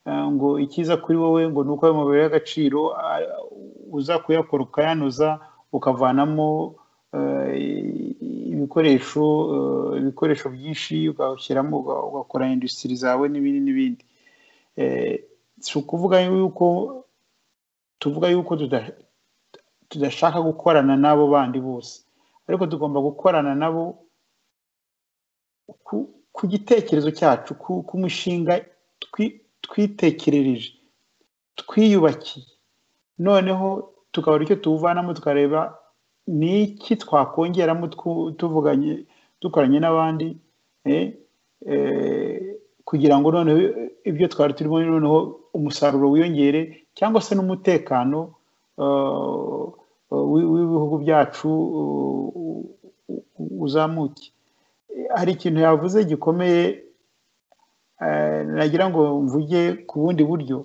eh, ngo icyiza kuri wowe ngo ni uko ayo mabuye y'agaciro ah, uza kuyakora ukayanoza ukavanamo eh, ibikoresho eh, ibikoresho byinshi ugashyiramo uga- ugakora industri zawe n'ibindi n'ibindi Eh, si ukuvuga yuko tuvuga yuko tuda- tudashaka gukorana n'abo bandi bose ariko tugomba gukorana nabo ku, ku gitekerezo cyacu ku, ku mishinga twi, twitekerereje twiyubakiye noneho tukabona icyo tuwuvanamo tukareba ni iki twakongeramo twu- tuvuganye dukoranye n'abandi eh, eh, kugira ngo noneho ibyo twari turimo noneho umusaruro wiyongere cyangwa se n'umutekano eh, wi- w'ibihugu byacu u- u- u- uzamuke hari ikintu yavuze gikomeye eh, nagira ngo mvuge ku bundi buryo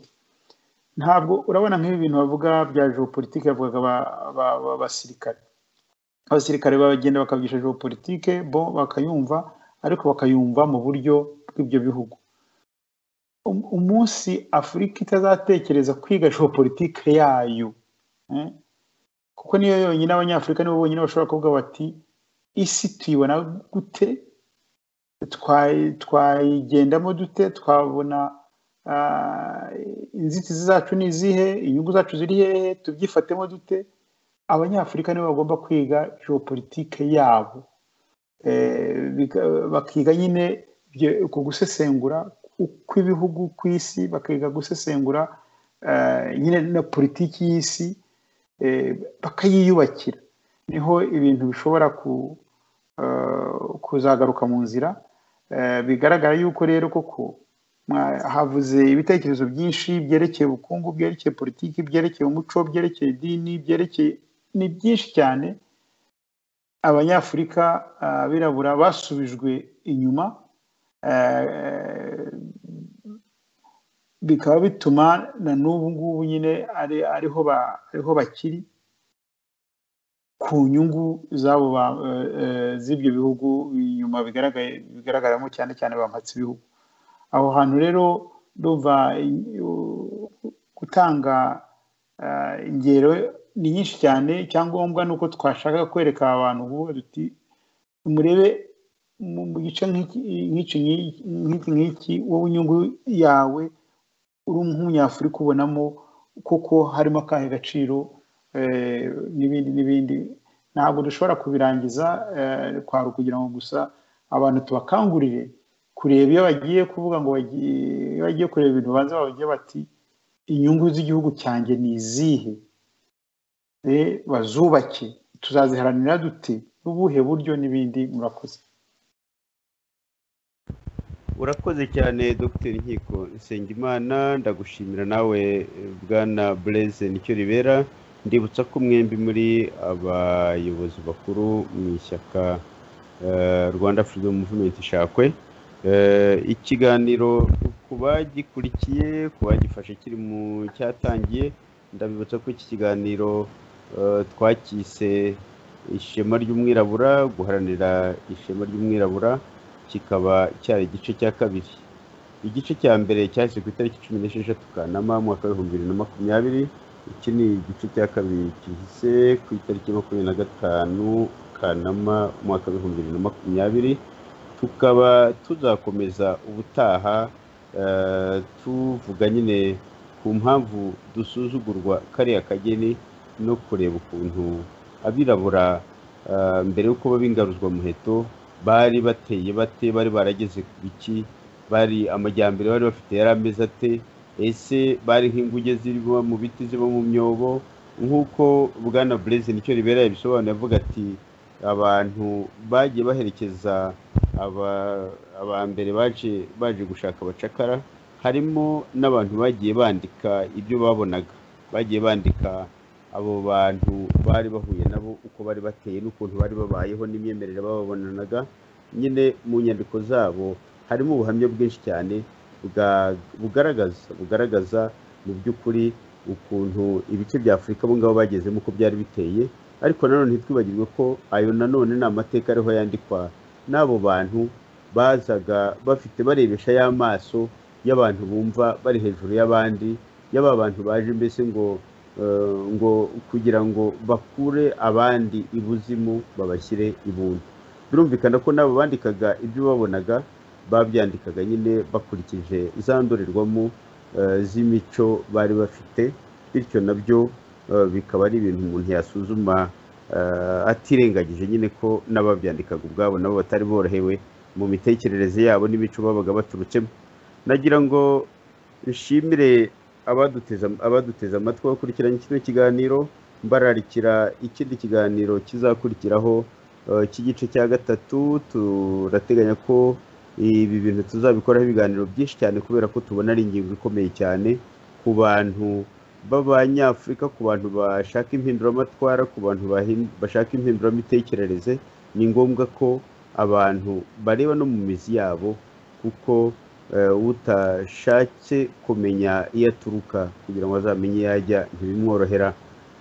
ntabwo urabona nk'ibi bintu bavuga bya geopolitike bavugaga aba- aba- aba- abasirikare abasirikare bagenda bakavugisha geopolitike bo bakayumva ariko bakayumva mu buryo bw'ibyo bihugu Um- umunsi afurika itazatekereza kwiga geopolitike yayo eh, kuko niyo yonyine abanyafurika nibo bonyine bashobora kuvuga bati isi tuyibona gute twayi- twayigendamo dute twabona ah, inzitizi zacu ni izihe inyungu zacu ziri hehe tubyifatemo dute abanyafurika nibo bagomba kwiga geopolitike yabo Eh, biga- bakiga nyine ibyo- ku gusesengura uko ibihugu ku isi bakiga gusesengura eh, nyine na politiki y'isi eh, bakayiyubakira niho ibintu bishobora ku eh, kuzagaruka mu nzira Eh, bigaragara yuko rero koko mwa- havuze ibitekerezo byinshi byerekeye ubukungu byerekeye politiki byerekeye umuco byerekeye idini byerekeye ni byinshi cyane abanyafurika abirabura basubijwe inyuma eh, bikaba bituma na n'ubu ngubu nyine ari ariho ba- ariho bakiri ku nyungu z'abo ba- eh, eh, z'ibyo bihugu inyuma bigaragaye bigaragaramo cyane cyane bampatse ibihugu aho hantu rero ndumva i- u- gutanga eh, ingero ni nyinshi cyane icyangombwa ni uko twashaka kwereka abantu kuvuga duti murebe mu mu gice nk'iki nk'iki nk'iki nk'iki wowe inyungu yawe uri nk'umunyafurika ubonamo kuko harimo akahe gaciro eh, n'ibindi n'ibindi ntabwo dushobora kubirangiza eh, kwari ukugira ngo gusa abantu tubakangurire kureba iyo bagiye kuvuga ngo bagiye iyo bagiye kureba ibintu banze bavuge bati inyungu z'igihugu cyanjye ni izihe E, bazubake tuzaziharanira dute n'ubuhe buryo n'ibindi murakoze urakoze cyane dr nkiko nsengimana ndagushimira nawe bwana bureze nicyo ribera ndibutsa ko mwembi muri abayobozi bakuru mu ishyaka eh, rwanda freedom movement ishakwe Eh, ikiganiro ku bagikurikiye ku bagifashe kiri mu cyatangiye ndabibutsa ko iki kiganiro eh, twakise ishema ry'umwirabura guharanira ishema ry'umwirabura kikaba cyari igice cya kabiri igice cya mbere cyahise ku itariki cumi n'esheshatu kanama mu mwaka w'ibihumbi bibiri na makumyabiri iki ni igice cya kabiri gihise ku itariki makumyabiri na gatanu kanama mu mwaka w'ibihumbi bibiri na makumyabiri tukaba tuzakomeza ubutaha eh, tuvuga nyine ku mpamvu dusuzugurwa kariya kageni no kureba ukuntu abirabura eh, mbere y'uko babingaruzwa muheto bari bateye bate bari barageze ku biki bari amajyambere bari bafite yari ameze ate ese bari nk'inguge ziba mu biti ziba mu myobo nk'uko bwana bureze nicyo ribera yabisobanuye avuga ati abantu bagiye baherekeza aba aba mbere baje baje gushaka abacakara harimo n'abantu bagiye bandika ibyo babonaga bagiye bandika abo bantu bari bahuye nabo uko bari bateye n'ukuntu bari babayeho n'imyemerere bababonanaga nyine mu nyandiko zabo harimo ubuhamya bwinshi cyane bwa- bugaragaza bugaragaza mu by'ukuri ukuntu ibice bya afurika abo ngabo bagezemo uko byari biteye ariko nanone ntitwibagirwe ko ayo nanone ni amateka ariho yandikwa n'abo bantu bazaga bafite barebesha y'amaso y'abantu bumva bari hejuru y'abandi y'aba bantu baje mbese ngo eh, ngo kugira ngo bakure abandi ibuzimu babashyire ibuntu birumvikana ko n'abo bandikaga ibyo babonaga babyandikaga nyine bakurikije za ndorerwamo eh, z'imico bari bafite bityo nabyo eh, bikaba ari ibintu umuntu yasuzuma eh, atirengagije nyine ko n'ababyandikaga ubwabo nabo batari borohewe mu mitekerereze yabo n'imico babaga baturutsemo nagira ngo nshimire abaduteza abaduteze amatwi bakurikiranye kino kiganiro mbararikira ikindi kiganiro kizakurikiraho eh, cy'igice cya gatatu turateganya ko ibi bintu tuzabikoraho ibiganiro byinshi cyane kubera ko tubona ari ingingo ikomeye cyane ku bantu b'abanyafurika ku bantu bashaka impinduramatwara ku bantu bahin- bashaka impinduramitekerereze ni ngombwa ko abantu bareba no mu mizi yabo kuko eh, utashatse kumenya iyo aturuka kugira ngo azamenye iyo ajya ntibimworohera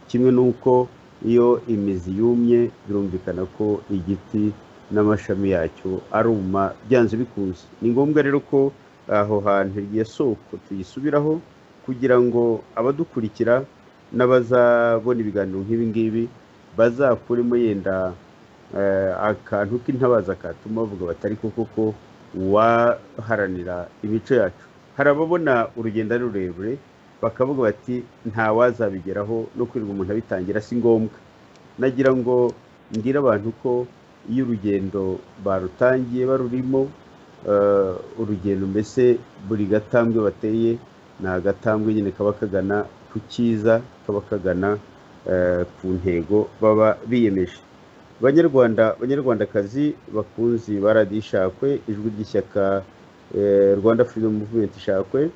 kimwe n'uko iyo imizi yumye birumvikana ko igiti n'amashami yacyo aruma byanze bikunze ni ngombwa rero ko aho hantu iyo soko tuyisubiraho kugira ngo abadukurikira n'abazabona ibiganiro nk'ibi ngibi bazakuremo yenda eh, akantu k'intabaza katuma bavuga batari ko koko waharanira imico yacu hari ababona urugendo ari rurerure bakavuga bati nta wazabigeraho no kwirirwa umuntu abitangira si ngombwa nagira ngo mbwire abantu ko iyo urugendo barutangiye barurimo eh, urugendo mbese buri gatambwe bateye ni agatambwe nyine kaba kagana ku cyiza kaba kagana eh, ku ntego baba biyemeje banyarwanda banyarwandakazi bakunzi ba radiyo ishakwe ijwi ry'ishyaka eh, rwanda freedom movement ishakwe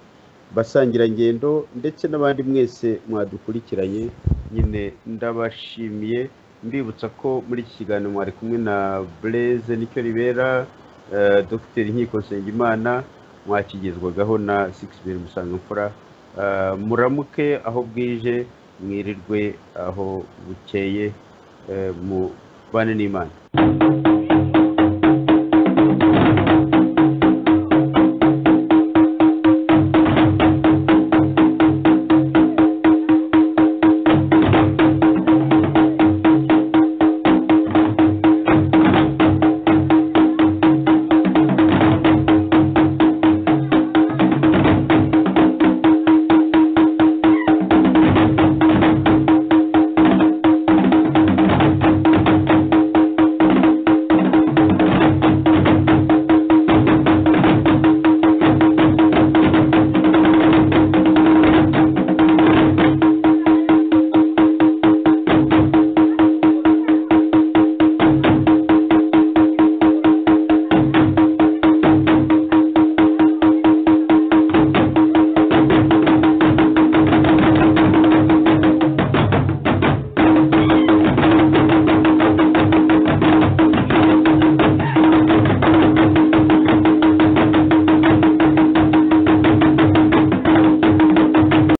basangirangendo ndetse n'abandi mwese mwadukurikiranye nyine ndabashimiye mbibutsa ko muri iki kiganiro mwari kumwe na bureze nicyo ribera eh, dr nkiko nsengimana mwakigezwagaho na sikisibiri musangamfura Eh, muramuke aho bwije mwirirwe aho bukeye eh, mubane n'imana